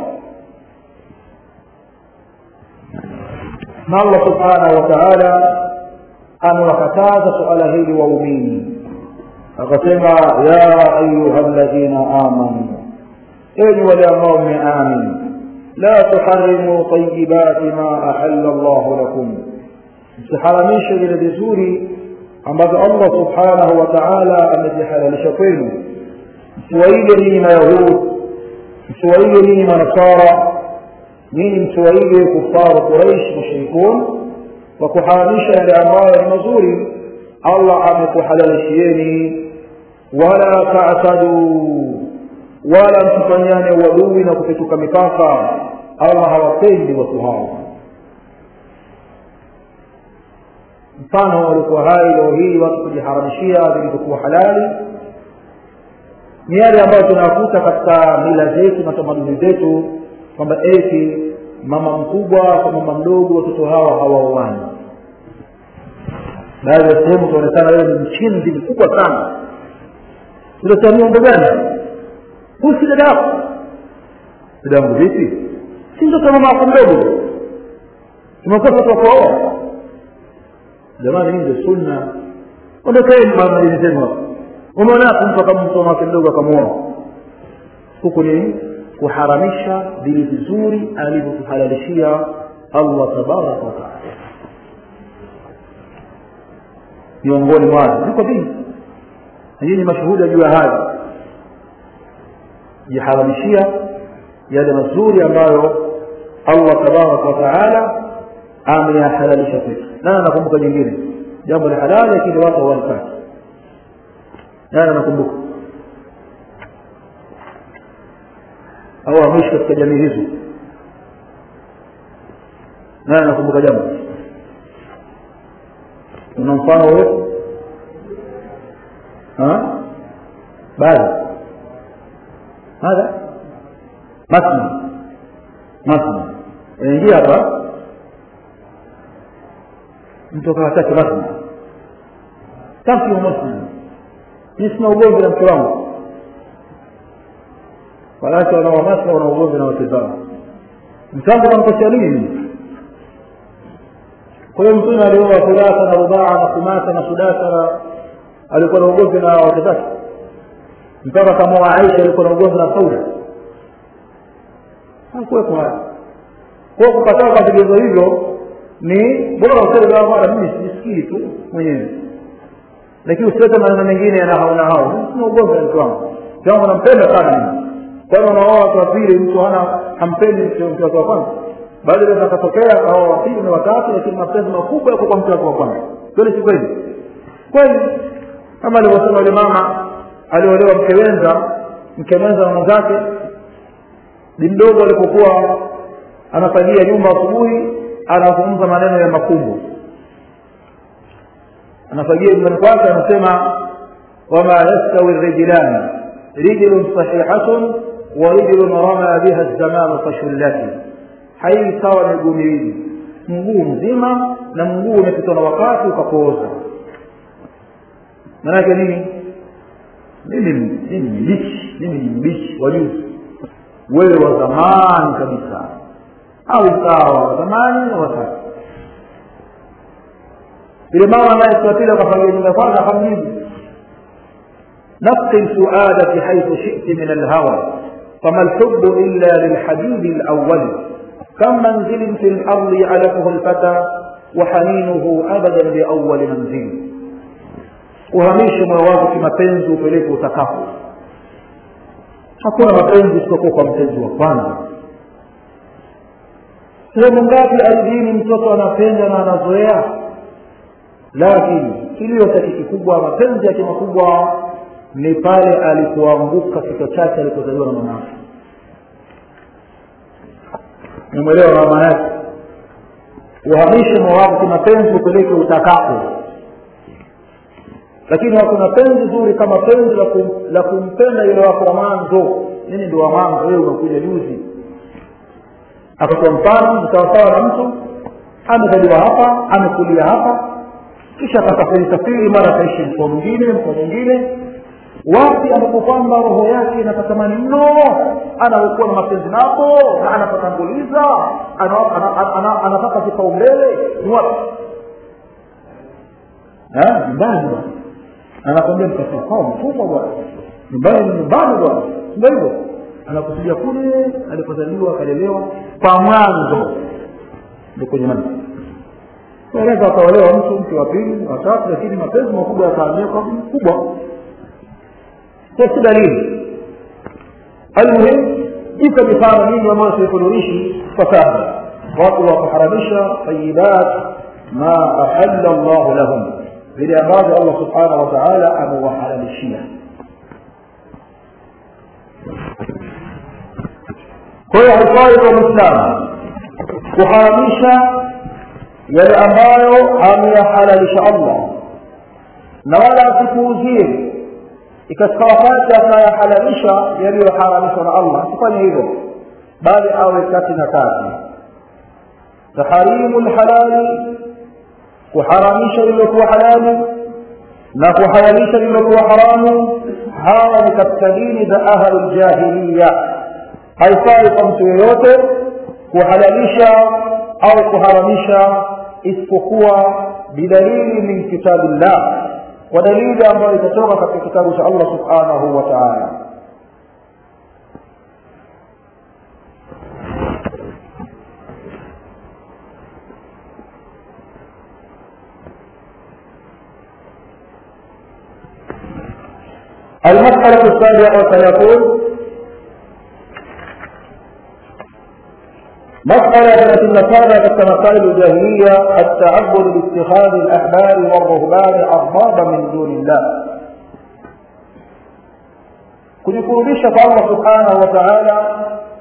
na allah subhanahu wa taala amewakataza suala hili waumini akasema ya ayuha ladhina amanu enyi wale ambao mmeamini la tuharimu tayibati ma ahalla llahu lakum msiharamishe vile vizuri ambavyo allah subhanahu wa taala amevihalalisha kwenu msiwaige ninyi mayahud msiwaige ninyi manasara ninyi msiwaige kufaru quraish mushrikun kwa kuharamisha yale ambayo ni mazuri allah amekuhalalishieni wala tataduu wala msifanyane uadui na kupetuka mipaka allah hawapendi watu hao mfano walikuwa hai leo hii watu kujiharamishia vilivyokuwa halali ni yale ambayo tunakuta katika mila zetu na tamaduni zetu kwamba eti mama mkubwa kwa mama mdogo watoto hawa hawaoani baadhi ya sehemu tuonekana wewe ni mchinzi mkubwa sana uletea miongo gani huu si dada yako dada yangu vipi si mtoto mama wako mdogo tumekuwa watu wakuoa jamani hii ndio sunna ondokeni madini zenu hapo umeonapo mtu akamtoa wake mdogo akamuoa huku ni kuharamisha vile vizuri alivyotuhalalishia allah tabaraka wataala miongoni mwao ziko vingi hii ni mashuhuda juu ya hayo jiharamishia yale mazuri ambayo allah tabaraka wataala ameyahalalisha kwetu nani anakumbuka jingine jambo la halali lakini watu hawalitaki nani anakumbuka au ameishi katika jamii hizo nani anakumbuka jambo una mfano wewe baadhi hadha masna masna inaingia hapa mtu akawataki masna taki wa masna mi sina ugomvi na mke wangu wanawake wanaomasna wana ugomvi na wake zao mke wangu namkosea nini kwa hiyo mtume alioa thulatha na rubaa na khumasa na sudasa na alikuwa na ugomvi na wake zake mpaka kama aisha alikuwa na ugomvi na sauda hakuwepo haya kwa kukataa kwa vigezo hivyo ni bora useme bwana mimi sijisikii tu mwenyewe lakini usilete maneno mengine yana hao na hao sina ugomvi na mke wangu mke wangu nampenda sana mimi kwani unaoa watu wa pili mtu hana hampendi mke wake wa kwanza baada ya akatokea akaoa wa pili na watatu lakini mapenzi makubwa yako kwa mke wake wa kwanza kweli si kweli kweli kama alivyosema yule mama aliolewa mke wenza mke mwenza na mwenzake ni mdogo alipokuwa anafagia nyumba asubuhi anazungumza maneno ya makumbo anafagia nyumbani kwake anasema wama yastawi rijlani rijlun sahihatun wa rijlun rama biha zamanu kashullati hai sawa miguu miwili mguu mzima na mguu umepitwa na wakati ukapooza maanake nini mimi mimi ni mbichi mimi ni mbichi wa juzi wewe wa zamani kabisa au sawa wa zamani na wasasa ile mama naye siku ya pili akafagia nyumba kwanza akamjibu نقي سؤالك حيث شئت من الهوى فما الحب إلا للحبيب الأول كم منزل في الأرض يعلفه الفتى وحنينه أبدا لأول منزل uhamishe moyo wako kimapenzi upeleke utakapo hakuna mapenzi isipokuwa kwa mpenzi wa kwanza sehemu ngapi ardhini mtoto anapenda na anazoea lakini kilio chake kikubwa mapenzi yake makubwa ni pale alipoanguka kichwa chake alipozaliwa na mama yake nimwelewa mama yake uhamishe moyo wako kimapenzi upeleke utakapo lakini hakuna penzi zuri kama penzi la, kum, la kumpenda yule wako wa mwanzo nini ndio wa mwanzo wewe umekuja juzi akatoa mfano sawasawa na mtu amezaliwa hapa amekulia hapa kisha akasafiri safiri mara akaishi mkoa mwingine mkoa mwingine wapi ambapo kwamba roho yake inakatamani mno anakuwa na mapenzi napo na anapatanguliza anataka kipaumbele ni wapi nyumbani bwana anakwambia mkafia kwao mtumwa bwana nyumbani ni nyumbani bwana ndio hivyo anakusudia kule alipozaliwa akalelewa kwa mwanzo ndio kwenye mani unaweza akaolewa mtu mke wa pili watatu lakini mapenzi makubwa yakaamia kwa mkubwa kwa si dalili almuhim iko mifano mingi ambayo tuikuduishi kwa sasa watu wakaharamisha tayibat ma ahalla llahu lahum vile ambavyo allah subhanahu wa taala amewaharamishia kwa hiyo haifai kwa mwislamu kuharamisha yale ambayo ameyahalalisha allah na wala asipuuzie ikafika wakati akayahalalisha yaliyoharamishwa na allah asifanye hivyo bali awe kati na kati taharimu lhalali kuharamisha lililokuwa halali na kuhalalisha lililokuwa haramu hawa ni katika dini za ahlu ljahiliya haifai kwa mtu yeyote kuhalalisha au kuharamisha isipokuwa bidalili min kitabillah kwa dalili ambayo itatoka katika kitabu cha allah subhanahu wa taala المسألة السابعة والثلاثون مسألة التي نصارى كمسائل الجاهلية التعبد باتخاذ الأحبار والرهبان أربابا من دون الله kujikurubisha kwa allah subhanahu wa taala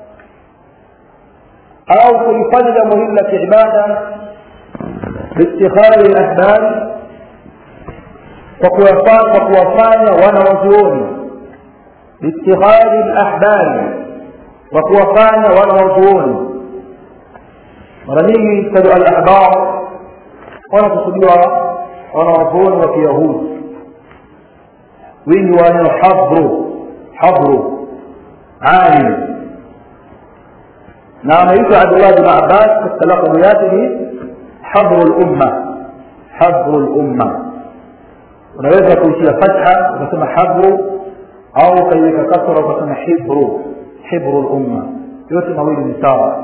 au kulifanya jambo hili la kiibada biitikhadhi lahbari kwa kuwafanya wanawazuoni biitikhadhi lahbari kwa kuwafanya wanawazuoni mara nyingi kadu alahbar wanakusudiwa wanawazuoni wa kiyahudi wingi wa neno habru habru alim na ameitwa abdullah bin abbas katika lakabu yake ni habru lumma habru lumma unaweza kuitia fatha ukasema habru au ukaiweka kasra ukasema hibru hibru lumma yote mawili ni sawa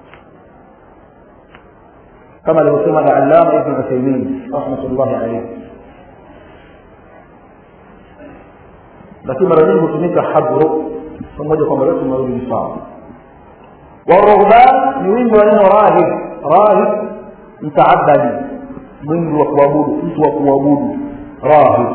kama alivyosema alallama ibn uthaimin rahmatullahi alaihi lakini mara nyingi hutumika habru pamoja kwamba yote mawili ni sawa waruhban ni wingi wa neno rahib rahib mtaabadi mwingi wa kuabudu mtu wa kuabudu rahib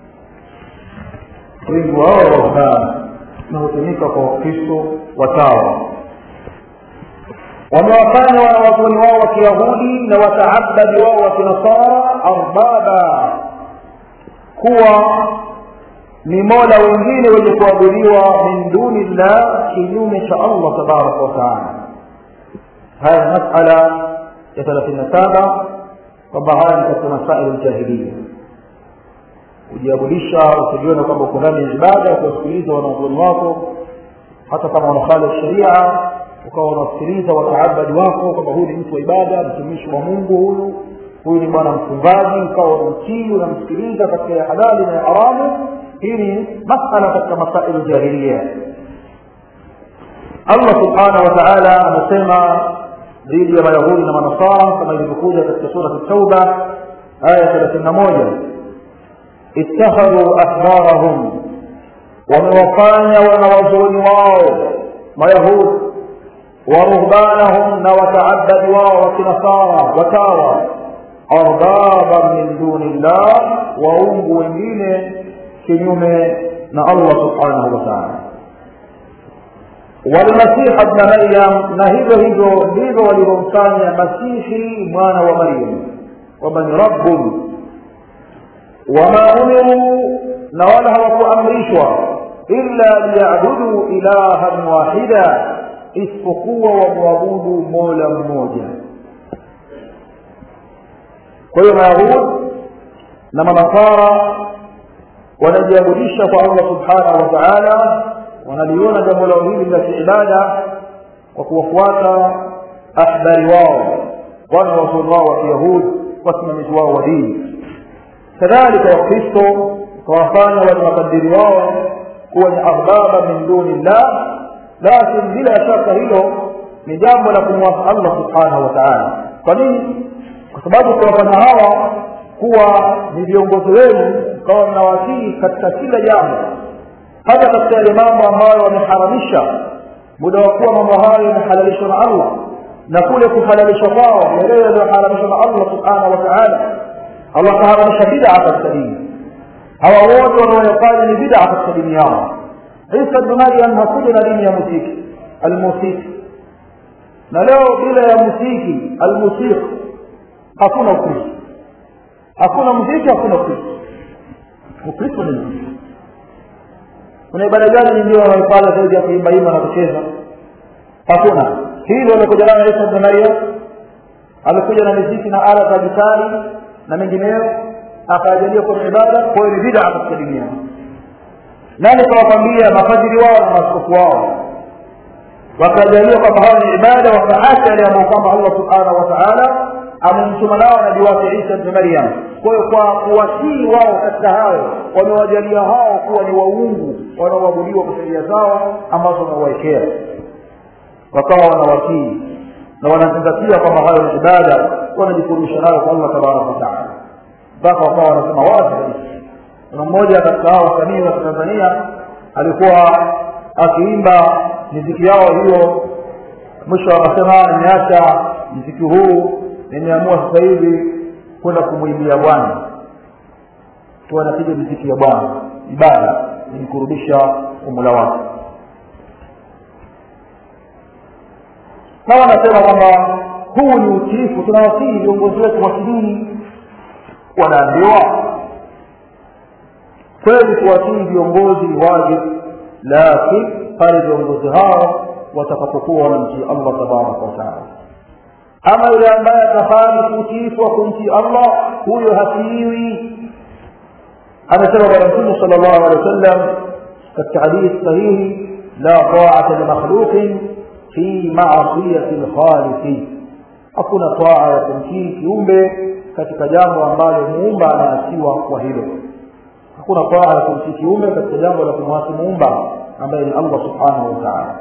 wingi wao ruhban na hutumika kwa wakristo watawa wamewafanya wanawazuoni wao wa kiyahudi na wataabadi wao wa kinasara arbaba kuwa ni mola wengine wenye kuabudiwa min duni llah kinyume cha allah tabaraka wataala haya ni masala ya thelathini na saba kwamba haya ni katika masaili ljahiliya kujiabudisha ukijiona kwamba uko ndani ya ibada ukiwasikiliza wanazuoni wako hata kama wanakhalifu sharia ukawa unasikiliza wataabadi wako kwamba huyu ni mtu wa ibada mtumishi wa mungu huyu huyu ni bwana mfungaji ukawa unamtii unamsikiliza katika ya halali na ya haramu hii ni masala katika masailu jahiliya allah subhanahu wa taala anasema dhidi ya mayahudi na manasara kama ilivyokuja katika surat tauba aya thelathini na moja ittakhadhu ahbarahum wamewafanya wanawazuoni wao mayahudi ورهبانهم وتعبد وكنصارى وتارى أربابا من دون الله وهم wengine kinyume na Allah subhanahu wa ta'ala walmasih ibn maryam na hivyo hivyo ndivyo walivyomfanya masihi mwana wa maryam kwamba ni rabbun wama umiruu na wala hawakuamrishwa illa liyabudu ilahan wahida isipokuwa wamwabudu mola mmoja kwa hiyo mayahud na manasara wanajiabudisha kwa allah subhanahu wa taala wanaliona jambo lao hili la kiibada kwa kuwafuata ahbari wao wana wasomi wao wa kiyahudi wasimamizi wao wa dini kadhalika wakristo ukawafanya wale makadiri wao kuwa ni arbaba min duni llah lakin bila shaka hilo ni jambo la kumwasa allah subhanahu wa taala kwa nini kwa sababu kuwafanya hawa kuwa ni viongozi wenu mkawa mnawatii katika kila jambo hata katika yale mambo ambayo wameharamisha muda wa kuwa mambo hayo yamehalalishwa na allah na kule kuhalalishwa kwao yale yaliyoharamishwa na allah subhanahu wa taala allah kaharamisha bidaa katika dini hawa wote wanaoyafanya ni bidaa katika dini yao isa bnu maryam hakuja na dini ya musiki almusiki na leo bila ya musiki almusiki hakuna ukristo hakuna muziki hakuna ukristo ukristo ni muziki kuna ibada gani nyingine wanaifanya zaidi ya kuimbaimba na kucheza hakuna hilo alikuja nayo isa bnu maryam alikuja na miziki na ala za gitari na mengineyo akajalia kwenye ibada kwa hiyo ni bidaa katika dini yao nani kawakwambia mafadhili wao na maaskofu wao wakajalia kwamba hawa ni ibada wakaacha yale ambayo kwamba allah subhanahu wa taala amemtuma nao nabii wake isa bni maryam kwa hiyo kwa kuwatii wao katika hayo wamewajalia hao kuwa ni waungu wanaoabudiwa kwa sheria zao ambazo wamewawekea wakawa wanawatii na wanazingatia kwamba hayo ni ibada wanajifurusha nayo kwa allah tabaraka wataala mpaka wakawa wanasema wazi kabisa kuna mmoja katika hao wasanii wa tanzania alikuwa akiimba miziki yao hiyo mwisho anasema nimeacha mziki huu nimeamua sasa hivi kwenda kumwimbia bwana tu anapiga miziki ya bwana ibada nimkurudisha umula wake sawa anasema kwamba huu ni utiifu tunawasihi viongozi wetu wa kidini wanaambiwa kweli kuwatii viongozi ni wajibu lakini pale viongozi hao watakapokuwa wanamtii allah tabaraka wataala ama yule ambaye atafanya utiifu wa kumtii allah huyo hatiiwi amesema bwana mtume sala llahu alehi wa sallam katika hadithi sahihi la taata limakhluqin fi masiyati lkhaliqi hakuna taa ya kumtii kiumbe katika jambo ambalo muumba anaasiwa kwa hilo hakuna taa ya kumtii kiumbe katika jambo la kumwasi muumba ambaye ni allah subhanahu wa taala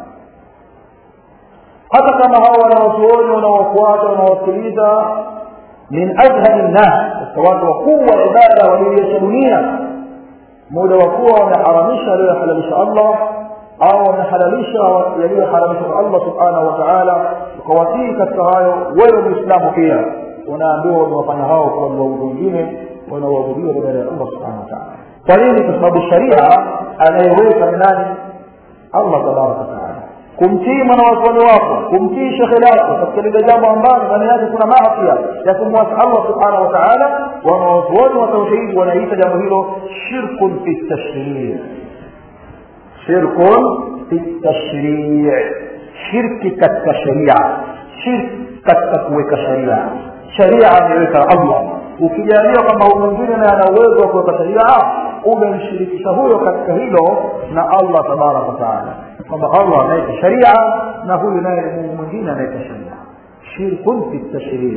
hata kama hao wanaotuoni wanaofuata wanaosikiliza min adhhari nnas katika watu wakuu wa ibada walioiacha dunia muda wa kuwa wameharamisha aliyohalalisha allah au wamehalalisha yaliyoharamishwa kwa allah subhanahu wa taala ukawatii katika hayo wewe muislamu pia unaambiwa wamewafanya hao kuwa ni waudu wengine wanaoabudiwa badala ya allah subhanahu wa taala kwa nini kwa sababu sharia anayeweka ni nani allah tabaraka wataala kumtii mwanawazuoni wako kumtii shekhe lako katika lile jambo ambalo ndani yake kuna maasia ya kumwasi allah subhanahu wa taala wanawazuoni wa tauhidi wanaita jambo hilo shirkun fi tashrii shirkun fi tashrii shirki katika sharia shirki katika kuweka sharia sharia ameweka allah ukijalia kwamba huyu mwingine naye ana uwezo wa kuweka sharia umemshirikisha huyo katika hilo na allah tabaraka wataala kwamba allah anaweka sharia na huyu naye ni mungu mwingine anaweka sharia shirkun fi tashrii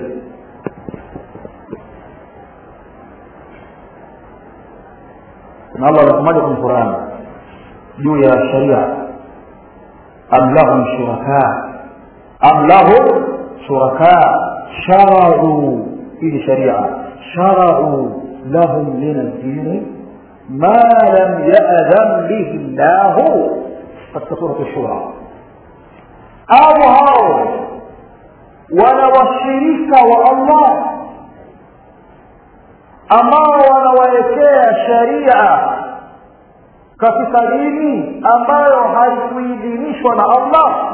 na allah anasemaje kwenye qurani juu ya sharia am lahum shuraka am lahum shuraka sharau hii sharia sharau lahum min aldini ma lam yadhan bihi llahu katika surat shura au hao wana washirika wa allah ambao wanawawekea sharia katika dini ambayo haikuidhinishwa na allah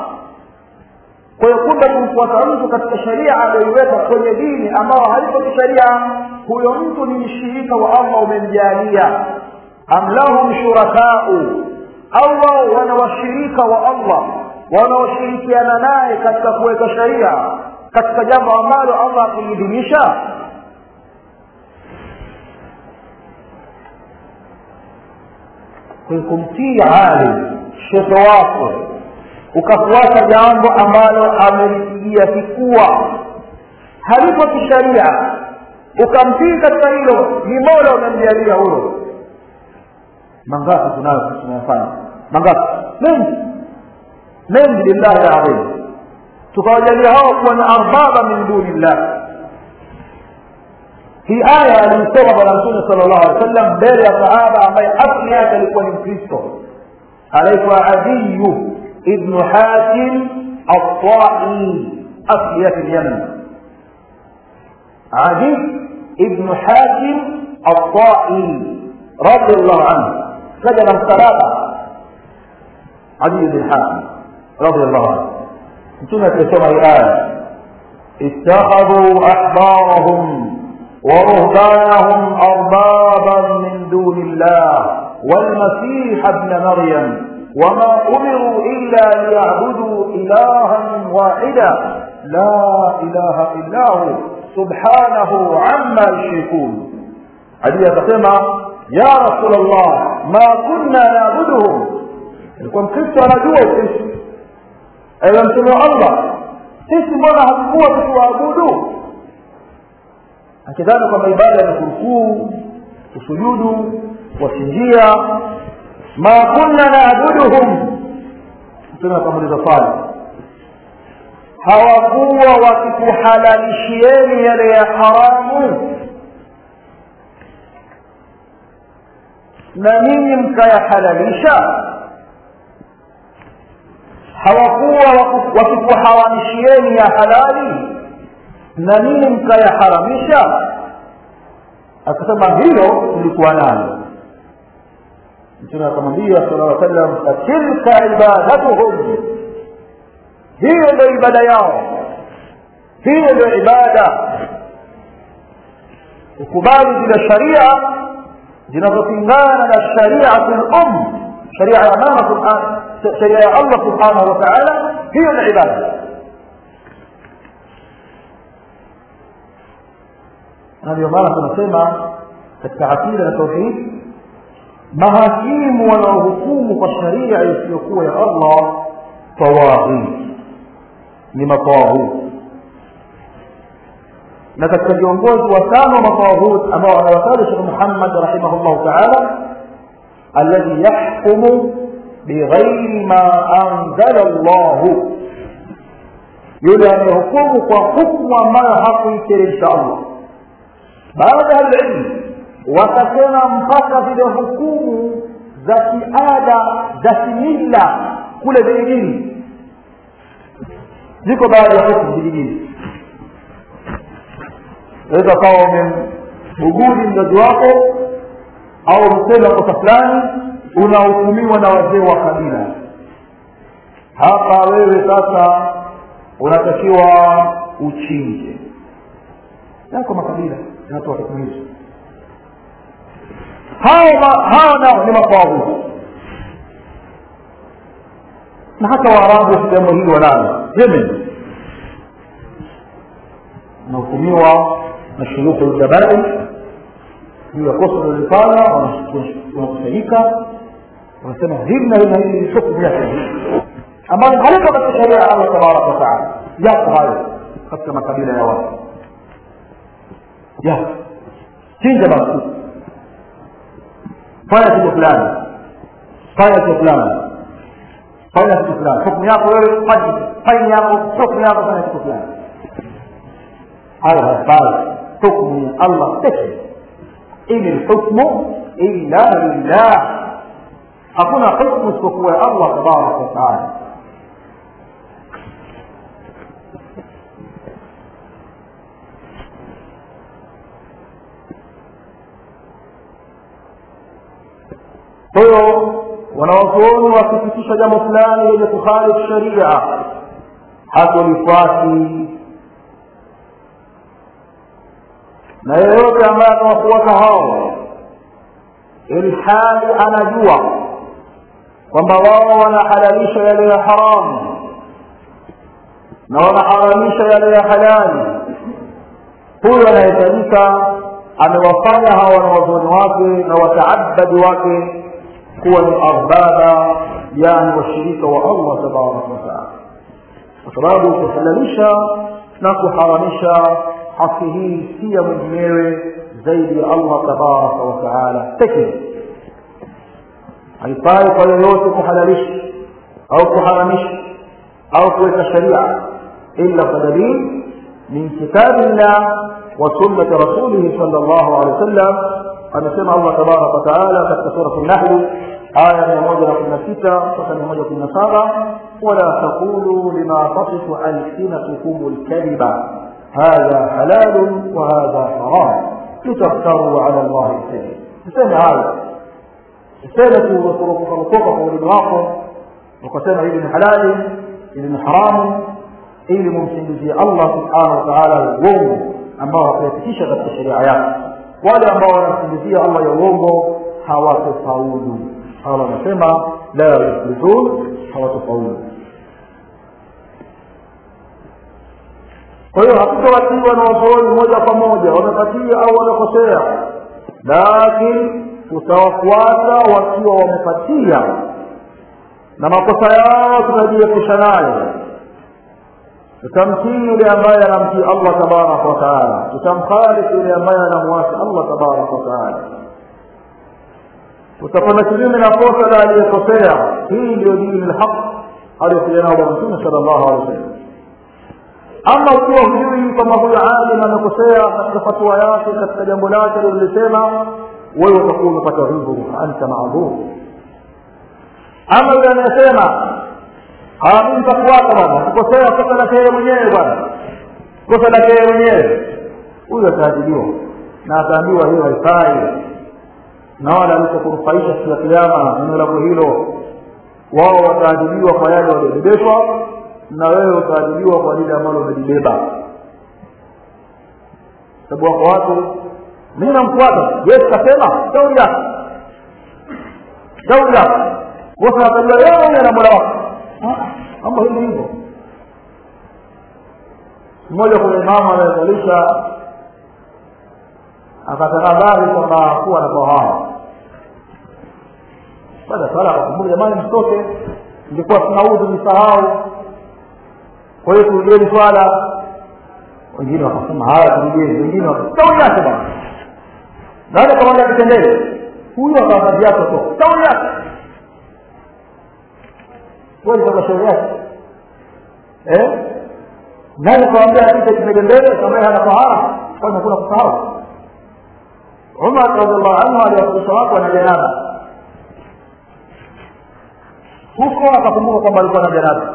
kwa hiyo kumbe kumfuata mtu katika sharia aliyoiweka kwenye dini ambayo haiko kisharia huyo mtu ni mshirika wa allah umemjalia am lahum shurakau au wao wana washirika wa allah wanaoshirikiana naye katika kuweka sheria katika jambo ambalo allah akuliidhinisha kumtii alim shekhe wako ukafuata jambo ambalo amelipigia kifua halipo kisharia ukamtii katika hilo ni mola umemjalia huyo mangapi tunayo tunayafanya mangapi mengi mengi lillahi ladhim tukawajalia hao kuwa ni arbaba min duni llah hii aya aliisoma bwana mtume sala llahu alih wa sallam mbele ya sahaba ambaye asli yake alikuwa ni mkristo anaitwa adiyu ibnu hatim altai asli yake ni yaman adi ibnu hatim altai radiallahu anhu kaja na msalaba adi ibn hatim radiallahu anhu mtume akisoma hii aya ittakhadhu ahbarahum ورهبانهم أربابا من دون الله والمسيح ابن مريم وما أمروا إلا ليعبدوا إلها واحدا لا إله إلا هو سبحانه عما يشركون علي تسمى يا رسول الله ما كنا نعبدهم لكم كنت anajua ukristo ewe mtume wa allah sisi mbona hatukuwa tukiwaabudu akidhani kwamba ibada ni kurukuu kusujudu kuwachinjia ma kunna naabuduhum mtume akamuliza swali hawakuwa wakikuhalalishieni yale ya haramu na ninyi mkayahalalisha hawakuwa wakikuharamishieni ya halali na nini mkayaharamisha akasema hilo tulikuwa nalo mtume akamwambia sala llaw sallam fatilka ibadatuhum hiyo ndio ibada yao hiyo ndio ibada ukubali zile sharia zinazopingana na shariatu lum sharia ya mama sharia ya allah subhanahu wa taala hiyo ni ibada na ndio maana tunasema katika akida na tauhid mahakimu wanaohukumu kwa sharia isiyokuwa ya allah tawaghit ni matawaghut na katika viongozi watano wa matawaghut ambao anawataja shekh muhammad rahimahullahu taala alladhi yahkumu bighairi ma anzala llahu yule anayehukumu kwa hukmu ambayo hakuiteremsha allah baada ya ilmu wakasema mpaka zile hukumu za kiada za kimila kule vijijini ziko baadhi ya hukumu vijijini waweza kawa umembuguri mzazi wako au mtenda kosa fulani unahukumiwa na wazee wa kabila hapa wewe sasa unatakiwa uchinje yako makabila yanatoa hukumu hizo hao hao nao ni mafawuzi na hata waarabu sehemu hii wanalo yemen unahukumiwa na shurukhu ljabai juu ya kosa lilifanya wanakusanyika wanasema hivi na hivi na hivi hukumu yake ambayo halipo katika sheria ya allah tabaraka wataala yako hayo katika makabila ya watu yako chinja basi fanya kitu fulani fanya kitu fulani fanya kitu fulani hukumu yako wewe fanya faini yako hukumu yako fanya kitu fulani hayo hafai hukumu ya allah pekee ini lhukmu illa lillah hakuna hukmu isipokuwa ya allah tabaraka wataala kwa hiyo wanawazuoni wakipitisha jambo fulani lenye kukhalifu sharia hatolifuati na yeyote ambaye atawafuata hao ilhali anajua kwamba wao wanahalalisha yale ya haramu na wanaharamisha yale ya halali huyo anahitajika amewafanya hawa wanawazuoni wake na wataabadi wake kuwa ni arbaba yani washirika wa allah tabaraka wataala kwa sababu kuhalalisha na kuharamisha haki hii si ya mwenyewe zaidi ya allah tabaraka wataala pekee haifai kwa yoyote kuhalalisha au kuharamisha au kuweka sharia illa kwa dalili min kitabillah wa sunnati rasulihi sal llahu alehi wasallam amesema allah tabaraka wataala katika surat nahli aya mia moja na kumi na sita mpaka mia moja kumi na saba wala taqulu lima tasifu alsinatukum lkadhiba hadha halalun wa hadha haram litaftaruu ala llahi lkadhib tuseme hayo useme kurukuka kwa ulimi wako ukasema hili ni halali hili ni haramu ili mumsingizie allah subhanahu wa taala uongo ambao hakuyapitisha katika sheria yake wale ambao wanamsingizia allah ya uongo hawatofaulu allah anasema la yuflihun hawatofaulu kwa hiyo hakutawatiwa na wasooni moja kwa moja wamepatia au wamekosea lakini tutawafuata wakiwa wamepatia na makosa yao tutajiepusha nayo tutamtii yule ambaye anamtii allah tabaraka wataala tutamkhalifu yule ambaye anamwasi allah tabaraka wataala utakwenda kinyume na kosa la aliyekosea hii ndio dini lhaq aliyokuja nao bwana mtume sala llahu alehi wasallam ama ukiwa hujui kwamba huyo alim amekosea katika fatua yake katika jambo lake lilisema wewe utakuwa umepata udhuru anta maadhur ama yule anayesema mi nitakuwata bwana kukosea kosa lake yeye mwenyewe bwana kosa lake yeye mwenyewe huyu ataadiliwa na ataambiwa hiyo haifai na wala alitakunufaisha siku ya kiama neno lako hilo wao wataadiliwa kwa yale waliobebeshwa na wewe utaadiliwa kwa lile ambalo umelibeba sababu wako watu mi namfuata yes kasema shauri yake shauri yake wote watajua yeye mwenyewe na mola wako mambo hili hivyo mmoja kuna imamu anayezalisha akatahadhari kwamba kuwa na tohara baada ya sala akakumbuka jamani mtoke nilikuwa sina udhu nisahau kwa hiyo turudieni swala wengine wakasema haya turudieni wengine wakashauri yake bana nani kamwambia kitendele huyu akawazazi yake to shauri yake kweli kama shauri yake eh nani kawambia apite kipege mbele kama hana tahara kwani hakuna kusahau umar radiallahu anhu aliwafundisha watu wana janaba huko akakumbuka kwamba alikuwa na janaba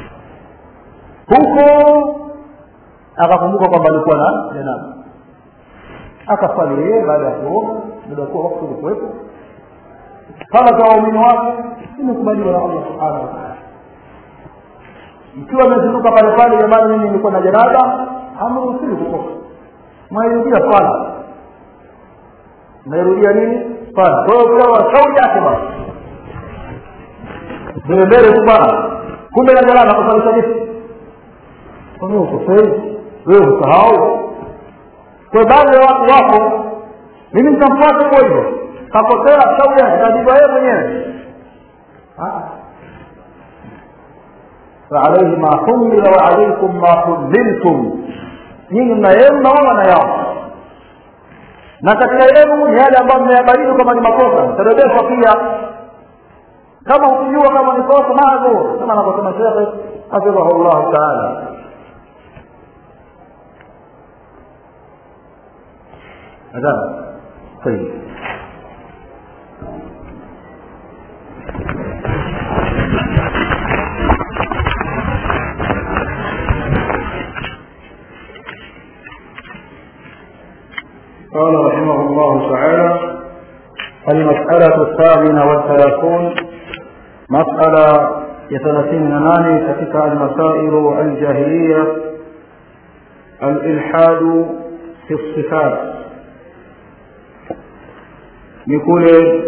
huko akakumbuka kwamba alikuwa na janaba akaswali yeye baada ya kuoga muda kuwa wakati ulikuwepo sala za waumini wake imekubaliwa na allah subhanahu wataala ikiwa amezinduka pale pale jamani mimi nilikuwa na janaba hamruhusiwi kutoka mwairudia swala nairudia nini swala kwa hiyo ukawa shauri yake basi mbele mbele tu bana kumbe na janaba kusalisha vipi wewe ukosei wewe usahau kwa baadhi ya watu wako mimi nitamfuata hivyo hivyo kakosea shauri yake tajiba yeye mwenyewe فعليه ما حمل وعليكم ما حملتم nyinyi mna yenu na wao na yao na katika yenu ni yale ambayo mmeyabadili kama ni makosa mtarebeshwa pia kama ukijua kama ni kosa maadhur kama anavyosema shekhe hafidhahu llahu taala adhan طيب قال رحمه الله تعالى المسألة الثامنة والثلاثون مسألة يثلاثين ناني كتك المسائل الجاهلية الإلحاد في الصفات ni kule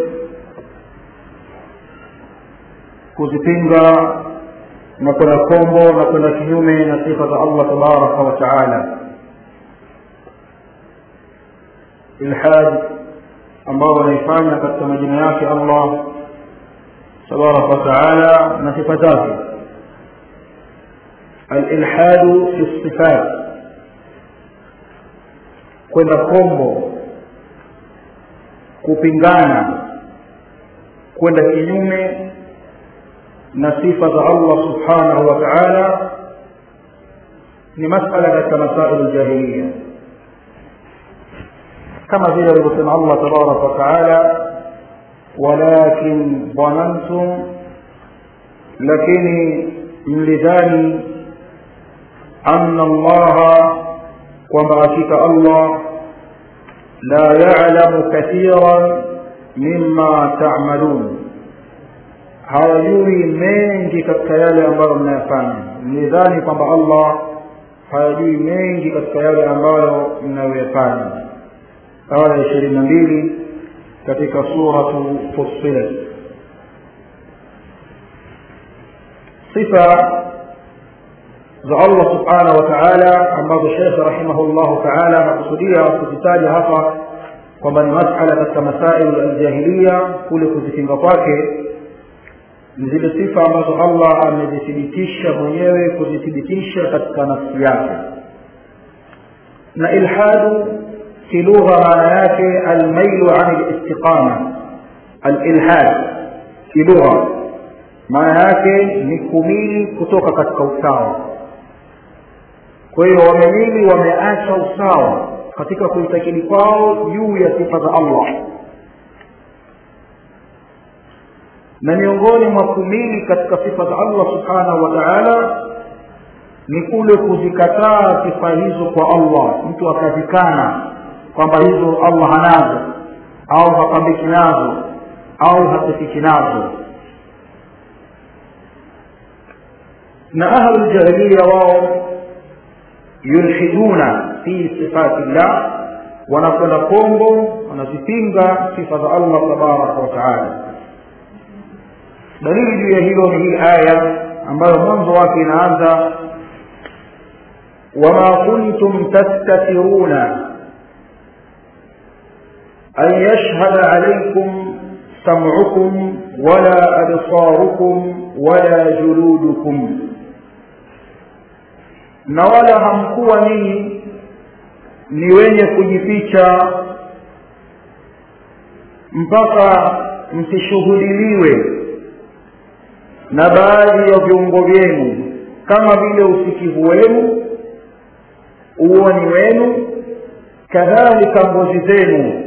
kuzipinga na kwenda kombo na kwenda kinyume na sifa za allah tabaraka wa taala ilhad ambao wanaifanya katika majina yake allah tabaraka wa taala na sifa zake alilhadu fi sifat kwenda kombo kupingana kwenda kinyume na sifa za allah subhanahu wa taala ni masala katika masailu ljahiliya kama vile alivyosema allah tabaraka wa taala walakin dhanantum lakini mlidhani anna allaha kwamba hakika allah la yalamu kathiran mima tamalun hawajui mengi katika yale ambayo mnayafanya mlidhani kwamba allah hayajui mengi katika yale ambayo mnayoyafanya aya ya ishirini na mbili katika suratu fussilat sifa za allah subhanahu wa taala ambazo shekhe rahimahullahu taala anakusudia kuzitaja hapa kwamba ni masala katika masailu aljahiliya kule kuzipinga kwake ni zile sifa ambazo allah amezithibitisha mwenyewe kuzithibitisha katika nafsi yake na ilhadu في لغة معنى الميل عن الاستقامة الإلحاد في لغة maana yake ni kumili kutoka katika usawa kwa hiyo wamemili wameacha usawa katika kuitakidi kwao juu ya sifa za allah na miongoni mwa kumili katika sifa za allah subhanahu wa taala ni kule kuzikataa sifa hizo kwa allah mtu akazikana kwamba hizo allah hanazo au hapambiki nazo au hasifiki nazo na ahlu ljahiliya wao yulhiduna fi sifati llah wanakwenda kombo wanazipinga sifa za allah tabaraka wa taala dalili juu ya hilo ni hii aya ambayo mwanzo wake inaanza wama kuntum tastatiruna أن يشهد عليكم سمعكم ولا أبصاركم ولا جلودكم na wala hamkuwa ninyi ni wenye kujificha mpaka msishuhudiliwe na baadhi ya viungo vyenu kama vile usikivu wenu uoni wenu kadhalika ngozi zenu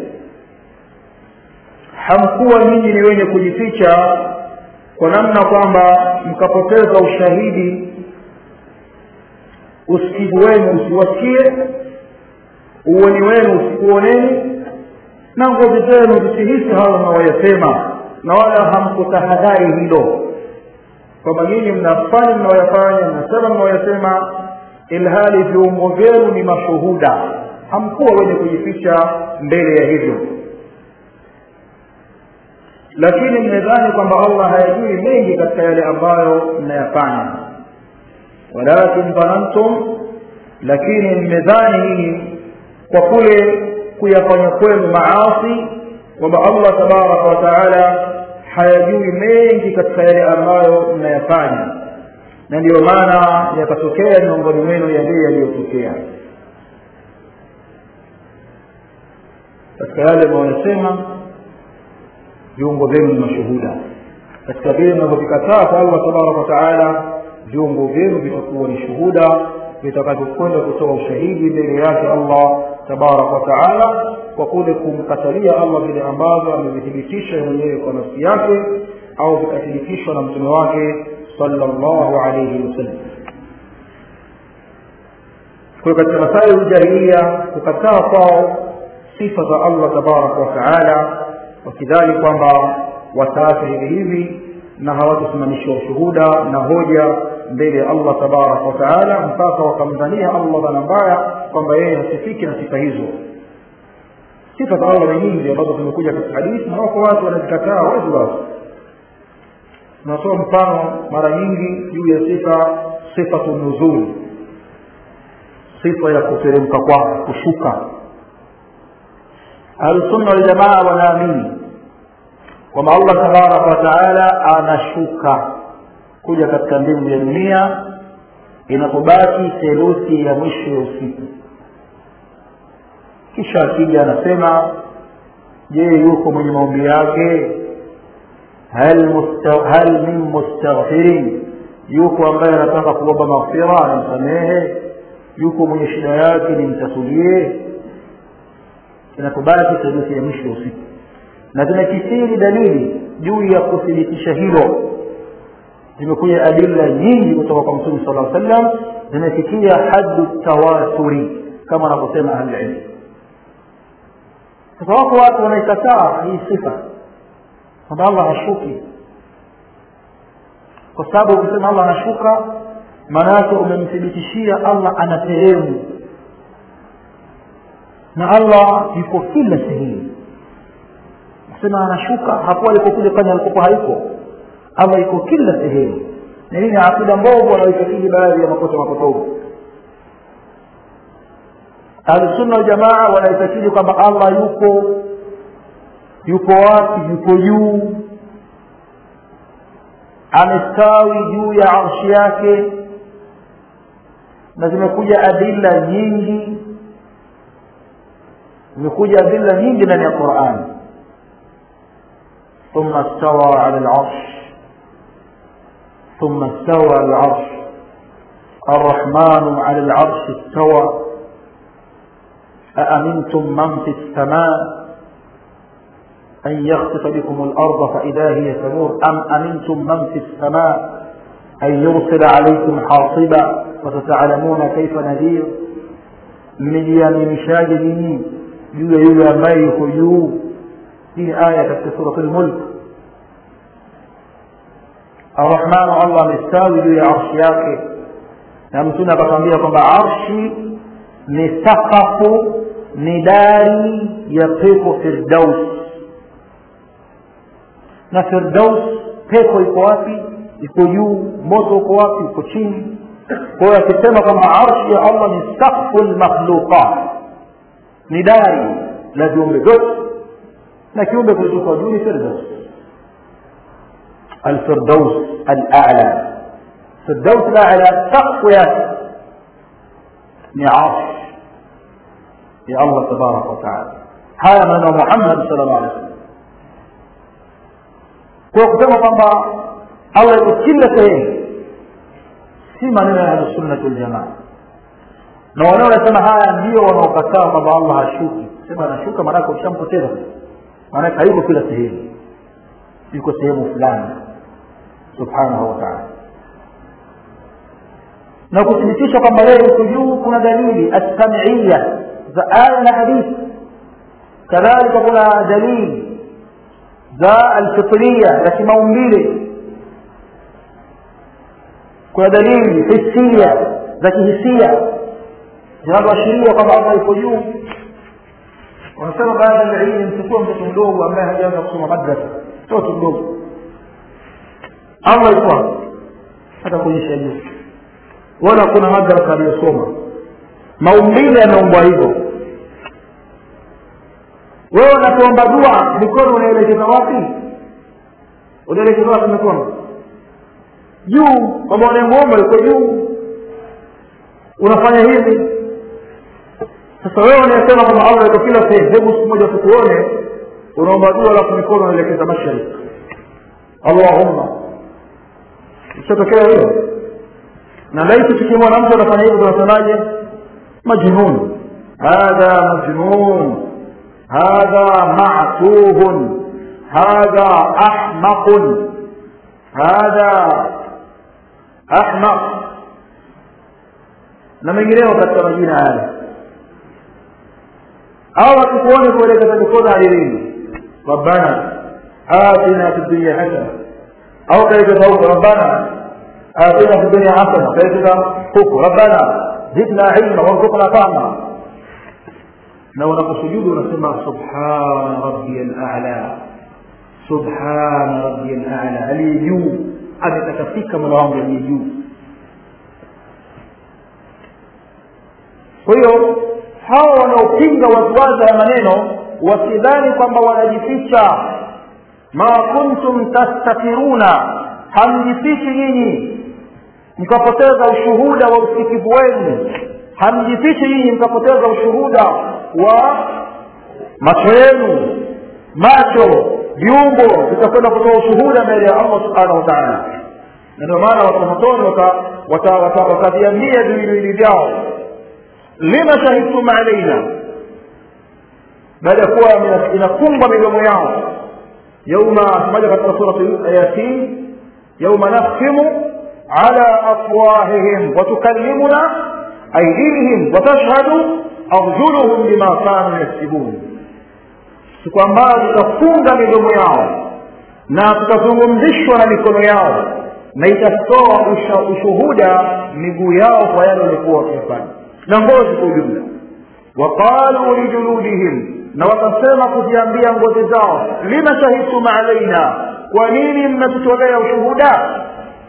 hamkuwa nyinyi ni wenye kujificha kwa namna kwamba mkapoteza ushahidi usikivu wenu usiwasikie uoni wenu usikuoneni na ngozi zenu zisihisi hayo mnaoyasema na wala hamkutahadhari hilo kwamba nyinyi mnafanya mnaoyafanya mnasema mnaoyasema ilhali viungo vyenu ni mashuhuda hamkuwa wenye kujificha mbele ya hivyo lakini mmedhani kwamba allah hayajui mengi katika yale ambayo mnayafanya walakin dhanantum lakini mmedhani nyinyi kwa kule kuyafanya kwenu maasi kwamba allah tabaraka wa taala hayajui mengi katika yale ambayo mnayafanya na ndiyo maana yakatokea miongoni mwenu yale yaliyotokea katika yale mnayosema viungo vyenu ni mashuhuda katika vile mnavyovikataa kwa allah tabaraka wataala viungo vyenu vitakuwa ni shuhuda vitakavyokwenda kutoa ushahidi mbele yake allah tabaraka wataala kwa kule kumkatalia allah vile ambavyo amevithibitisha mwenyewe kwa nafsi yake au vikathibitishwa na mtume wake salllahu alaihi wasallam kwa katika masailu jahiliya kukataa kwao sifa za allah tabaraka wataala wakidhani kwamba wataacha hivi hivi na hawatasimamishiwa ushuhuda na hoja mbele ya allah tabaraka wataala mpaka wakamdhania allah dhana mbaya kwamba yeye hasifiki na sifa hizo sifa za allah ni nyingi ambazo zimekuja katika hadithi na wako watu wanazikataa wazi wazi tunatoa mfano mara nyingi juu ya sifa sifatu nuzuli sifa ya kuteremka kwake kushuka ahlusunna waljamaa wanaamini kwamba allah tabaraka wataala anashuka kuja katika mbingu ya dunia inapobaki theluthi ya mwisho ya usiku kisha akija anasema je yuko mwenye maombi yake hal, musta, hal min mustaghfirin yuko ambaye anataka kuomba maghfira nimsamehe yuko mwenye shida yake nimtatulie inapobaki theluthi ya mwisho ya usiku na zimekithiri dalili juu ya kuthibitisha hilo zimekuja adila nyingi kutoka kwa mtume sala sallam zimefikia hadu tawaturi kama wanavyosema ahlililmu sasa wako watu wanaikataa hii sifa kwamba allah hashuki kwa sababu ukisema allah anashuka maana yake umemthibitishia allah ana sehemu na allah yuko kila sehemu kusema anashuka hapo alipokuja kwani alikopo haiko allah yuko kila sehemu na hii ni akida mbovu wanaoitakidi baadhi ya makosa mapotovu ahlusunna waljamaa wanaitakidi kwamba allah yuko yuko wapi yuko juu amestawi juu ya arshi yake na zimekuja adila nyingi zimekuja adila nyingi ndani ya qurani ثم استوى على العرش ثم استوى على العرش الرحمن على العرش استوى أأمنتم من في السماء أن يخسف بكم الأرض فإذا هي تمور أم أمنتم من في السماء أن يرسل عليكم حاصبا وستعلمون كيف نذير mmejiaminishaje nini juu ya yule ambaye yuko juu hii aya katika surat lmulk arrahmanu allah amestawi juu ya arshi yake na mtume akatwambia kwamba arshi ni sakafu ni dari ya pepo firdaus na firdaus pepo iko wapi iko juu moto uko wapi uko chini kwa hiyo akisema kwamba arshi ya allah ni sakfu lmakhluqat ni dari la viumbe vyote na kiumbe kilichokuwa juu ni firdaus alfirdaus alala firdaus alala sakfu yake ni arsh ya allah tabaraka wataala haya maneno muhammad sal llah alih wasallam kwa kusema kwamba allah yuko kila sehemu si maneno ya ahlusunnati waljamaa na wale wanasema haya ndio wanaokataa kwamba allah hashuki sema anashuka maanake ushampoteza maanake hayuko kila sehemu yuko sehemu fulani subhanahu wataala na kuthibitisha kwamba yeye yuko juu kuna dalili assamiia za aya na hadithi kadhalika kuna dalili za alfitria za kimaumbile kuna dalili hisia za kihisia zinazoashiria kwamba allah yuko juu wanasema baadhi ya ilmu mchukua mtoto mdogo ambaye hajaanza kusoma madrasa mtoto mdogo allah yuko hata kuonyesha juu wala kuna madrasa aliyosoma maumbile yameumbwa hivyo wewe unapoomba dua mikono unaelekeza wapi unaelekeza wapi mikono juu kwamba unayemwomba yuko juu unafanya hivi sasa wewe unayesema kwamba allah yuko kila sehemu hebu siku moja tukuone unaomba dua alafu mikono unaelekeza mashariki allahumma ishatokea hiyo na laiti tukimwona mtu anafanya hivyo tunasemaje majnun hadha majnun hadha matuhun hadha ahmaqun hadha ahmaq na mengineo katika majina haya au akikuone kuelekeza mikono alilini rabbana atina fi dunya hasana au kaelekeza huko rabbana atina fi dunya hasana kaelekeza huko rabbana zidna ilma warzuqna fahma na unaposujudu unasema subhana rabbiya lala subhana rabbiya lala aliye juu ametakasika mola wangu aliye juu kwa hiyo hawa wanaopinga waziwazi ya maneno wasidhani kwamba wanajificha ma kuntum tastatiruna hamjifichi nyinyi mkapoteza ushuhuda wa usikivu wenu hamjifichi nyinyi mkapoteza ushuhuda wa macho yenu macho viungo vitakwenda kutoa ushuhuda mbele ya allah subhanahu wa taala na ndio maana watamotoni wakaviambia viwiliwili vyao lima shahidtum alaina baada ya kuwa inafungwa midomo yao yauma moja katika surati yasin yauma nakhtimu ala afwahihim watukallimuna aidihim watashhadu arjuluhum bima kanu yaksibun siku ambayo tutafunga midomo yao na tutazungumzishwa na mikono yao na itatoa ushuhuda miguu yao kwa yale walikuwa wakifanya na ngozi kwa ujumla waqalu lijuludihim na wakasema kuziambia ngozi zao lima shahidtum alaina kwa nini mnatutolea ushuhuda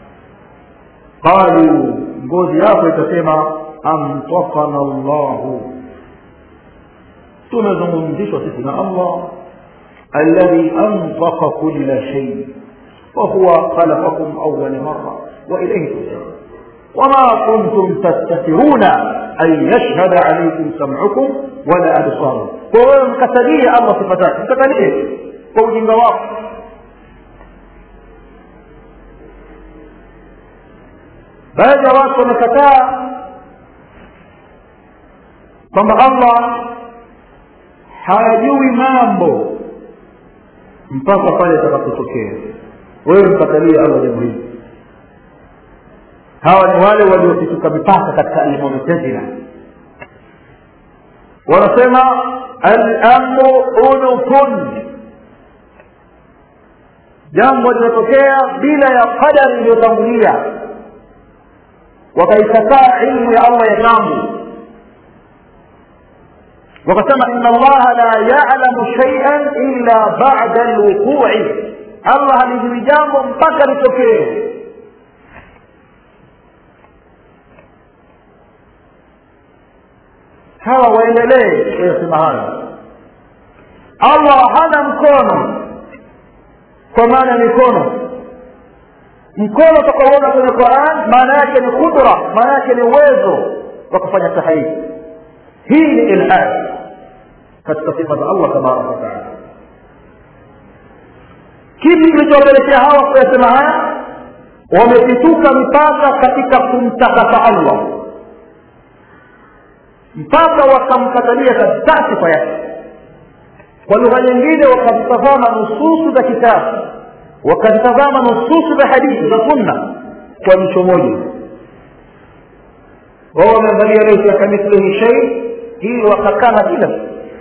qalu ngozi yako itasema amtakana llahu tumezungumzishwa sisi na allah alladhi antaka kula shay wahuwa khalaqakum awala mara wailaihi turjaun وما كنتم تستترون أن يشهد عليكم سمعكم ولا أبصاركم kwa mkatalie allah sifa zake mkatalie kwa ujinga wako baadhi ya watu wamekataa kwamba allah hajui mambo mpaka pale atakapotokea wewe mkatalie allah jambo hili hawa ni wale waliopituka mipaka katika almumtazila wanasema alamru unufun jambo linatokea bila ya qadari iliyotangulia wakaikataa ilmu ya allah ya tangu wakasema ina allaha la yalamu shaian illa bada lwuqui allah halijui jambo mpaka litokee hawa waendelee kuyasema hayo allah hana mkono kwa maana mikono mkono utakaoona kwenye quran maana yake ni qudra maana yake ni uwezo wa kufanya tahriri hii ni ilhad katika sifa za allah tabaraka wataala kipi kilichowapelekea hawa kuyasema haya wamepituka mipaka katika kumtakasa allah mpaka wakamkatalia kabisa sifa yake kwa lugha nyingine wakazitazama nususu za kitabu wakazitazama nususu za hadithi za sunna kwa jicho moja wao wameangalia laisa kamithlihi shei hili wakakana kila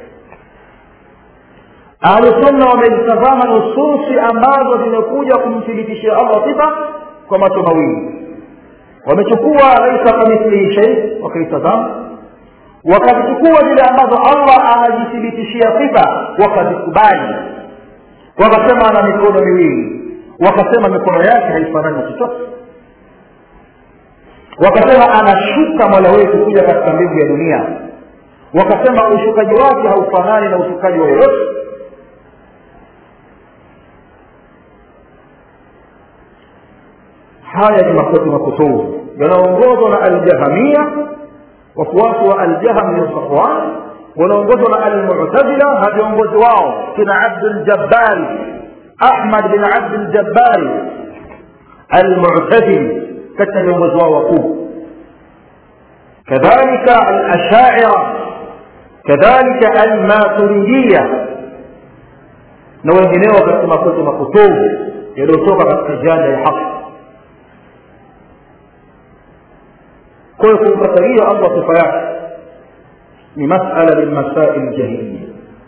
ahlusunna wamezitazama nususi ambazo zimekuja kumthibitishia allah sifa kwa macho mawili wamechukua laisa kamithlihi shei wakaitazama wakazichukua zile ambazo allah anajithibitishia sifa wakazikubali wakasema ana mikono miwili wakasema mikono yake haifanani chochote wakasema anashuka mola wetu kuja katika mbingu ya dunia wakasema ushukaji wake haufanani na ushukaji wa yoyote haya ni makosi makutubu yanaongozwa na aljahamia wafuasi wa aljahm bin safwan wanaongozwa na almutazila na viongozi wao kina abduljabbari ahmad bin abduljabbari almutazili katika viongozi wao wakuu kadhalika alashaira kadhalika almaturidia na wengineo katika makosa makutubu yaliyotoka katika janda ya haki kwa hiyo kumkatalia allah sifa yake ni masala min masail jahiliya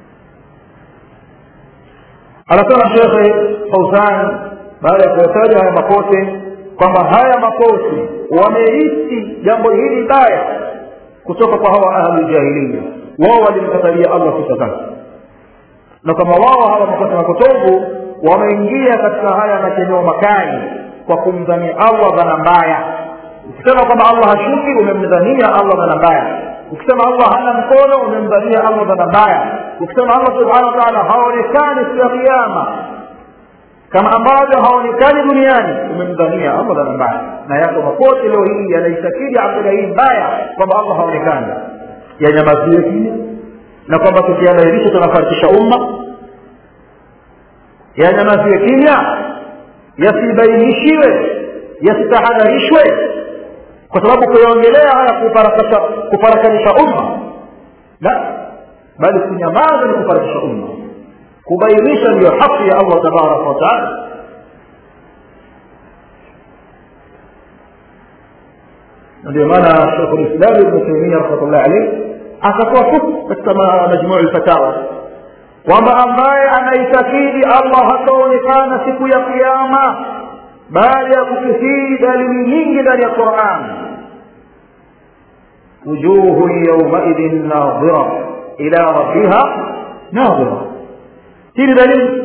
anasema shekhe fauzan baada ya kuyataja haya makote kwamba haya makosi wameisi jambo hili baya kutoka kwa hawa ahlu jahiliya wao walimkatalia allah sifa zake na kama wao hawa makosa mapotovu wameingia katika haya matendeo makali kwa kumdhania allah dhana mbaya ukisema kwamba allah hashuki umemdhania allah dhana mbaya ukisema allah hana mkono umemdhania allah dhana mbaya ukisema allah subhanahu wa taala haonekani siku ya kiama kama ambavyo haonekani duniani umemdhania allah dhana mbaya na yako makote leo hii yanaitakidi akida hii mbaya kwamba allah haonekani yanyamaziwe kimya na kwamba tukiadhihirisha tunafarikisha umma yanyamaziwe kimya yasibainishiwe yasitahadharishwe kwa sababu kuyaongelea haya kufarakanisha umma la bali kunyamaza ni kufarikisha umma kubainisha ndiyo haki ya allah tabaraka wataala ndio maana shekhu lislam ibnu taimia rahmatullah alaih akatoa huku katika majmuu lfatawa kwamba ambaye anaitakidi allah hataonekana siku ya kiama baada ya kukithiri dalili nyingi ndani ya quran wujuhu yaumaidhin nadhira ila rabbiha nadhira hii ni dalili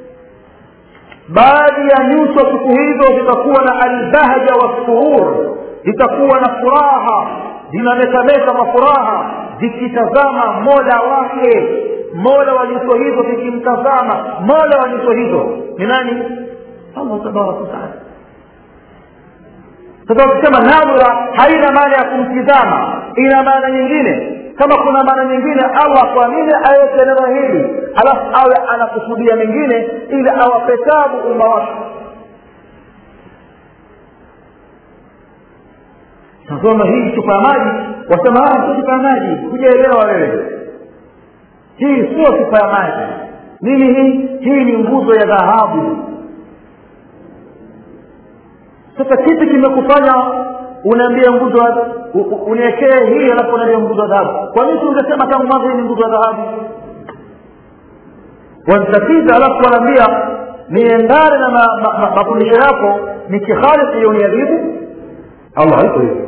baadhi ya nyuso siku hizo zitakuwa na albahja wassurur zitakuwa na furaha zinametameta kwa furaha zikitazama mola wake mola wa nyuso hizo zikimtazama mola wa nyuso hizo ni nani allah tabaraka wataala sasa ukisema nadhira haina maana ya kumtizama ina maana nyingine kama kuna maana nyingine allah kwa nini aweke neno hili alafu awe anakusudia mengine ili awape tabu umma wake nasoma hii chupa ya maji wasema sio chupa ya maji hujaelewa wewe hii sio chupa ya maji nini hii hii ni nguzo ya dhahabu sasa kipi kimekufanya unaambia nguzo uniekee hii alafu unaambia nguzo ya dhahabu kwa nini ungesema tangu mwanzo hii ni nguzo ya dhahabu wanitatiza alafu wanaambia niendane na mafundisho yako nikihalifu hiyo uniadhibu allah haiko hivyo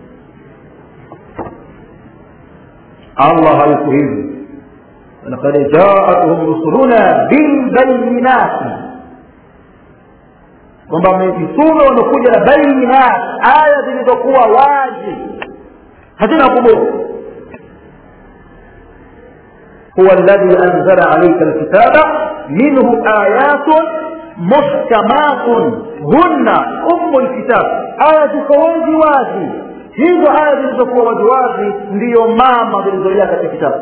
allah haiko hivyo لقد جاءتهم رسلنا بالبينات kwamba mitume wamekuja na bainat aya zilizokuwa wazi hazina kuburu huwa alladhi anzala alaika alkitaba minhu ayatun muhkamatun hunna ummu lkitab aya ziko wazi wazi hizo aya zilizokuwa wazi wazi ndiyo mama zilizojaa katika kitabu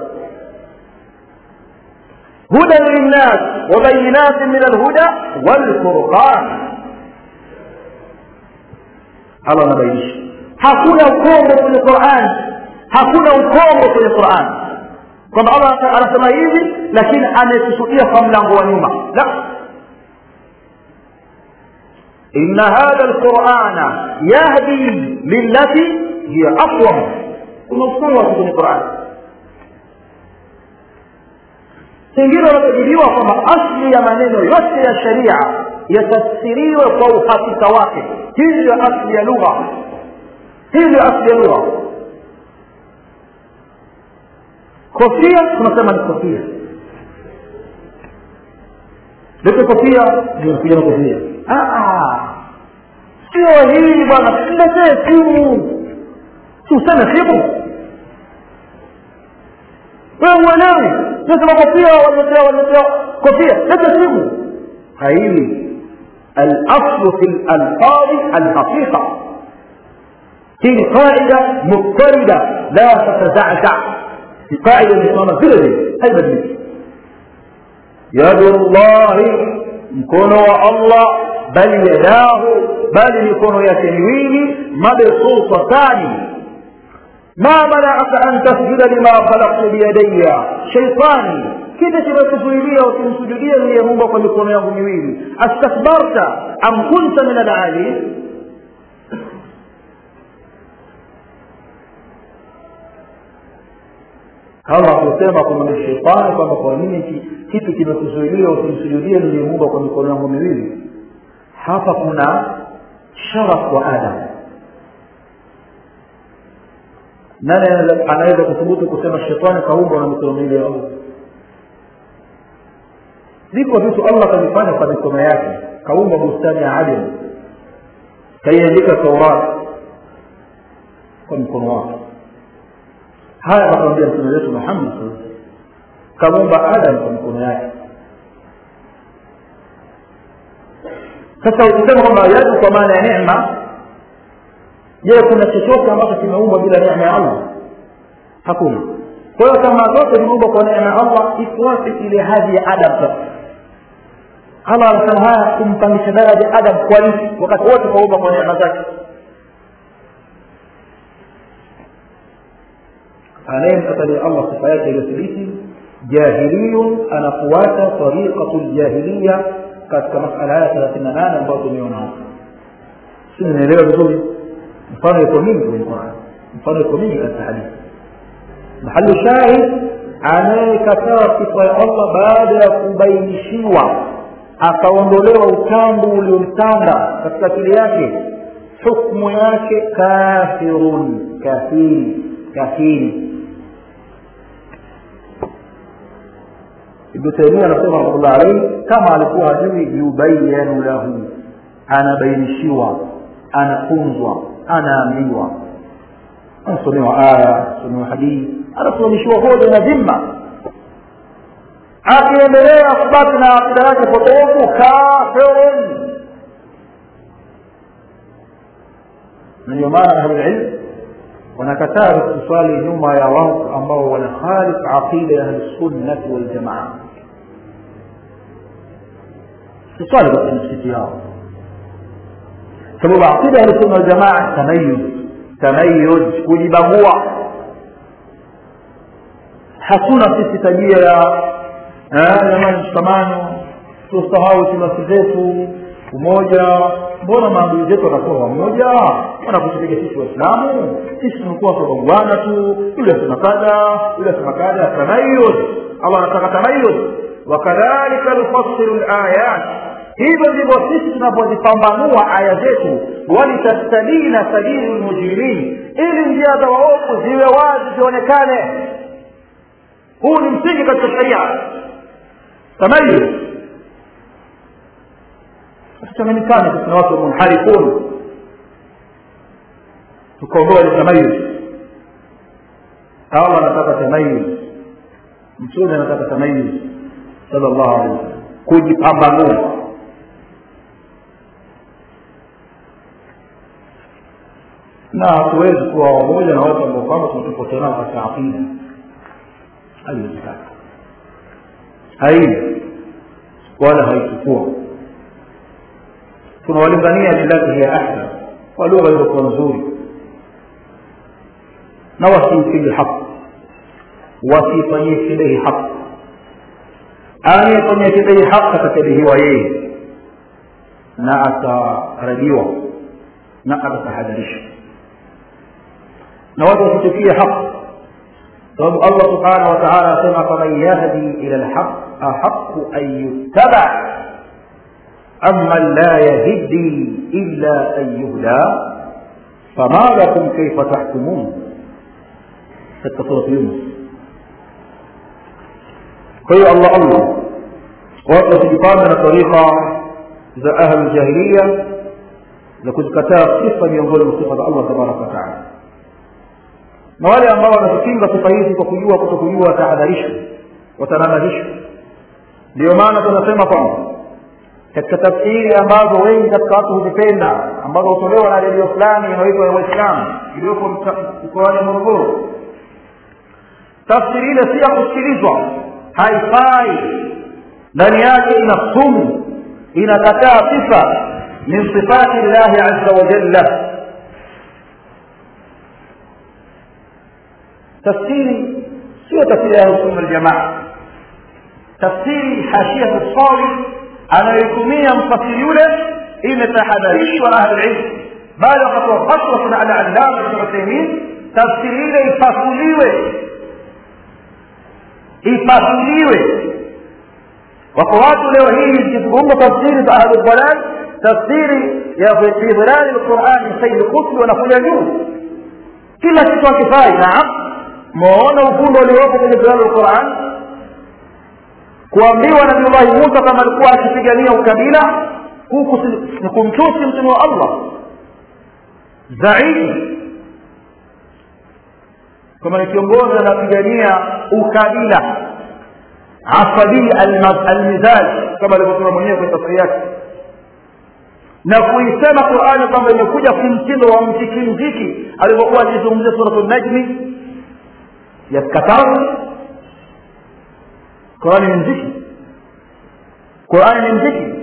هدى للناس وبينات من الهدى والفرقان Allah anabainisha hakuna ukombo kwenye Qur'an hakuna ukombo kwenye Qur'an kwamba Allah anasema hivi lakini amekusudia kwa mlango wa nyuma la inna hadha alqur'ana yahdi lillati hiya aqwam kuna usawa kwenye Qur'an pengine wanakadiriwa kwamba asli ya maneno yote ya sharia yatafsiriwe kwa uhakika wake hii ndio asli ya lugha hii ndio asli ya lugha kofia tunasema ni kofia lete kofia ndio na kofia sio hii bwana letee simu si useme simu wewe uelewi nasema kofia waletea waletea kofia lete simu haili الاصل في الالفاظ الحقيقه هي قاعده مضطرده لا تتزعزع في قاعده نظام فيلدي هاي بدلك يد الله مكون الله بل يداه بل يكون يتنوين مبسوطتان ما منعك ان تسجد لما خلقت بيدي شيطاني kile kimekuzuilia usimsujudie niliyeumba kwa mikono yangu miwili astakbarta am kunta min alali kama kusema kwamba ni shetani kwamba kwa nini kitu kimekuzuilia usimsujudie niliyeumba kwa mikono yangu miwili hapa kuna sharaf wa adam nani anaweza kuthubutu kusema shetani kaumbwa na mikono miwili ya allah viko vitu allah kavifanya kwa mikono yake kaumba bustani ya adem kaiandika taurat kwa mkono wake haya akamwambia mtume wetu muhammad kamuumba adam kwa mikono yake sasa ukisema kwamba yadu kwa maana ya neema je kuna chochote ambacho kimeumbwa bila neema ya allah hakuna kwa hiyo kama zote zimeumbwa kwa neema ya allah iko wapi ile hadhi ya adam sasa allah anasema haya kumpangisha daraja adam kwa nini wakati wote kaumbwa kwa neema zake anayemkatalia allah sifa yake iliyothibiti jahiliyun anafuata tariqatu ljahiliya katika masala haya thelathini na nane ambayo tumeona hapa si nimeelewa vizuri mfano iko mingi kwenye Qur'an mfano iko mingi katika hadithi mahali shahid anayekataa sifa ya Allah baada ya kubainishiwa akaondolewa utambu uliomtanda katika akili yake hukmu yake kafirun kafiri kafiri ibnu taimia anasema rahmatullah alaihi kama alikuwa hajui yubayanu lahu anabainishiwa anafunzwa anaambiwa anasomewa aya anasomewa hadithi anasimamishiwa hoja na dhima akiendelea kubaki na akida yake potofu kafirun na ndio maana ahlulilm wanakataa kuswali nyuma ya watu ambao wanakhalif aqida ya ahlusunnati waljamaa tuswali katika misikiti yao sababu aqida ya ahlusunna waljamaa tamayuz tamayuz kujibagua hatuna sisi tabia ya jamani mshikamano tusahau timasi zetu umoja mbona maadui zetu wanakuwa wamoja wanakutupiga sisi waislamu sisi tumekuwa tunaungwana tu yule asema kadha yule asema kadha tamayuz allah anataka tamayuz wakadhalika nufassilu layat hivyo ndivyo sisi tunavyozipambanua aya zetu walitastabina sabilu lmujrimin ili njia za waovu ziwe wazi zionekane huu ni msingi katika sharia tamayuz tuchanganyikane kuna watu munharifun tukaondoa ile tamayuz allah anataka tamayuz mtume anataka tamayuz sallallahu alaihi wasallam kujipambanua na hatuwezi kuwa wamoja na watu ambao kwamba tunatofautiana katika aqida haiwezekani haini wala haikukuwa tunawalingania billati hiya ahsan kwa lugha iliyokuwa nzuri na wasiipige haki wasiifanyie kidehi haki anayefanyia kidehi haki atakebehiwa yeye na atarajiwa na atatahadharishwa na watu wasitukie haki sababu allah subhanahu wa taala asema faman yahdi ila lhaq ahaqu an yuttaba أمن لا يهدي إلا أن يهدى فما لكم كيف تحكمون katika surati yunus kwa hiyo allah allah watu wasijipanga na tarika za ahlu jahiliya za kuzikataa sifa miongoni mwa sifa za allah tabaraka wataala na wale ambao wanazipinga sifa hizi kwa kujua kuto kujua watahadharishwa watanabahishwa ndio maana tunasema kwamba katika tafsiri ambazo wengi katika watu huzipenda ambazo hutolewa na redio fulani inayoitwa ya waislamu iliyopo mkoani morogoro tafsiri ile si ya kusikilizwa haifai ndani yake ina sumu inakataa sifa min sifati llahi aza wajalla tafsiri sio tafsiri ya ahlusunna waljamaa tafsiri hashiyatu sawi anayoitumia mfasiri yule imetahadharishwa na ahlulilmu bali wakatoa fatwa kuna alalama ibn uthaimin tafsiri ile ipasuliwe ipasuliwe wako watu leo hii zikizungumza tafsiri za ahludalal tafsiri ya fi dhilali lqurani saidi kutbi wanakuja juu kila kitu hakifai naam maona ufundo uliopo kwenye kitabu lquran kuambiwa nabiullahi musa kama alikuwa akipigania ukabila huku ni kumtusi mtume wa allah zaidi kama ni kiongozi anapigania ukabila asabii almizaj kama alivyosema mwenyewe kwenye tafsiri yake na kuisema qurani kwamba imekuja kimtindo wa mziki mziki alivyokuwa akizungumzia suratu najmi ya kataru qurani ni mziki qurani ni mziki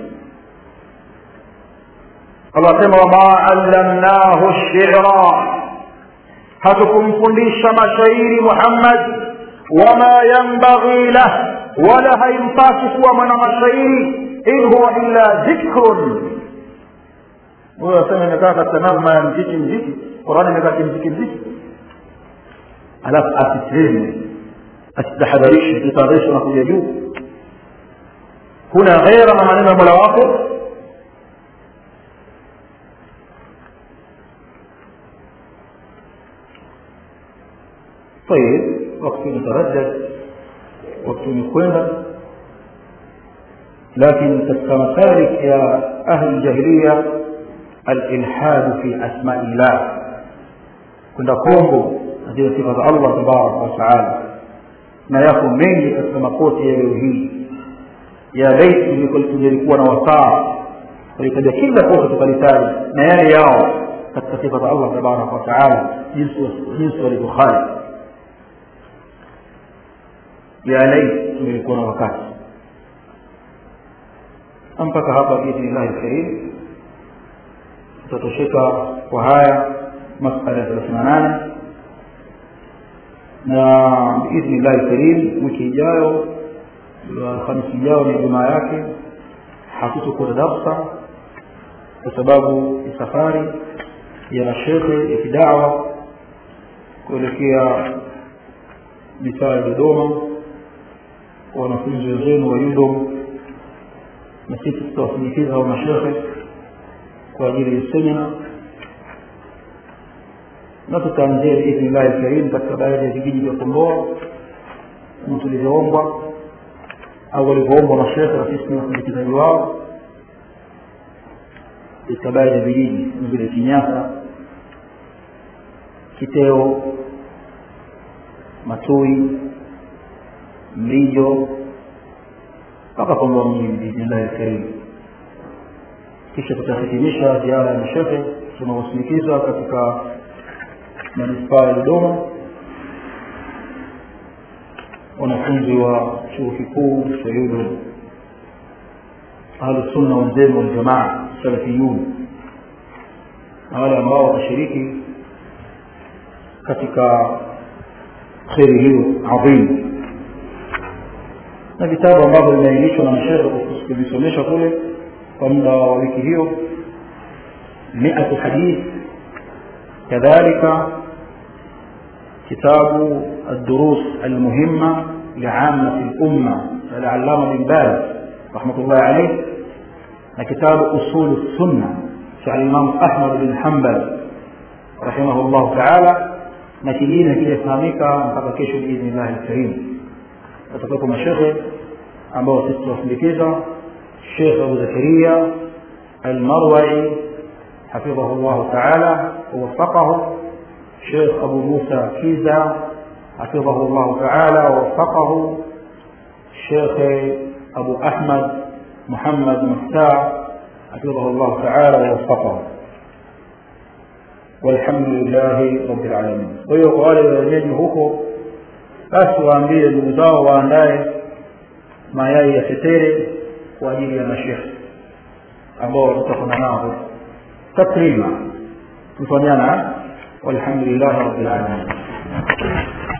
allah asema wama allamnahu shira hatukumfundisha mashairi muhammad wama yambaghi lah wala haimpasi kuwa mwana mashairi in huwa illa dhikrun huyo asema imekaa katika nazma ya mziki mziki qurani imekaa kimziki mziki alafu asiseme asitahadharishe kitahadharishe na kuja juu kuna ghera na maneno ya mola wako طيب وقت نتردد وقت نكونا لكن كمسالك يا أهل الجاهلية الإلحاد في أسماء الله كنا كونغو ndio sifa za allah tabaraka wataala na yako mengi katika makoti ya leo hii ya laiti tungelikuwa na wasaa tulitaja kila kosa tukalitaja na yale yao katika sifa za allah tabaraka wataala jinsi walivyokhali ya laiti tungelikuwa na wakati mpaka hapa biidhnillahi lkarim tutatosheka kwa haya masala ya thelathini na nane na biidhni llahi karim wiki ijayo alhamisi ijayo ni jumaa yake hatutokuwa darsa kwa sababu ya safari ya mashekhe ya kidawa kuelekea mitaa ya dodoma kwa wanafunzi wenzenu wa yudom na sisi tutawasindikiza hao mashekhe kwa ajili ya semina na tutaanzia biidhni llahi lkarim katika baadhi ya vijiji vya kondoa kama tulivyoombwa au walivyoombwa mashekhe na sisi ni wasindikizaji wao katika baadhi ya vijiji kama vile kinyasa kiteo matui mlijo mpaka kondoa mjini biidhnillahi lkarim kisha tutahitimisha ziara ya mashekhe tunawasindikiza katika manispaa ya dodoma wanafunzi wa chuo kikuu cha yudom ahlusunna wenzenu waljamaa salafiyun na wale ambao watashiriki katika kheri hiyo adhimu na vitabu ambavyo vimeainishwa na mashehe kuvisomesha kule kwa muda wa wiki hiyo miatu hadith كذلك كتاب الدروس المهمة لعامة الأمة العلامة بن باز رحمة الله عليه كتاب أصول السنة شعر الإمام أحمد بن حنبل رحمه الله تعالى نتيجين كده فهميك mpaka بإذن الله الكريم وتكون مشيخ ambao sisi tuwasindikiza Sheikh Abu Zakaria Al-Marwa'i حفظه الله تعالى ووفقه شيخ أبو موسى كيزا حفظه الله تعالى ووفقه الشيخ أبو أحمد محمد مفتاح حفظه الله تعالى ووفقه والحمد لله رب العالمين kwa hiyo kwa wale wenyeji huko basi waambie ndugu zao waandae mayai ya tetere kwa ajili ya mashekhe ambao watakutana nao تكريما تفهمنا والحمد لله رب العالمين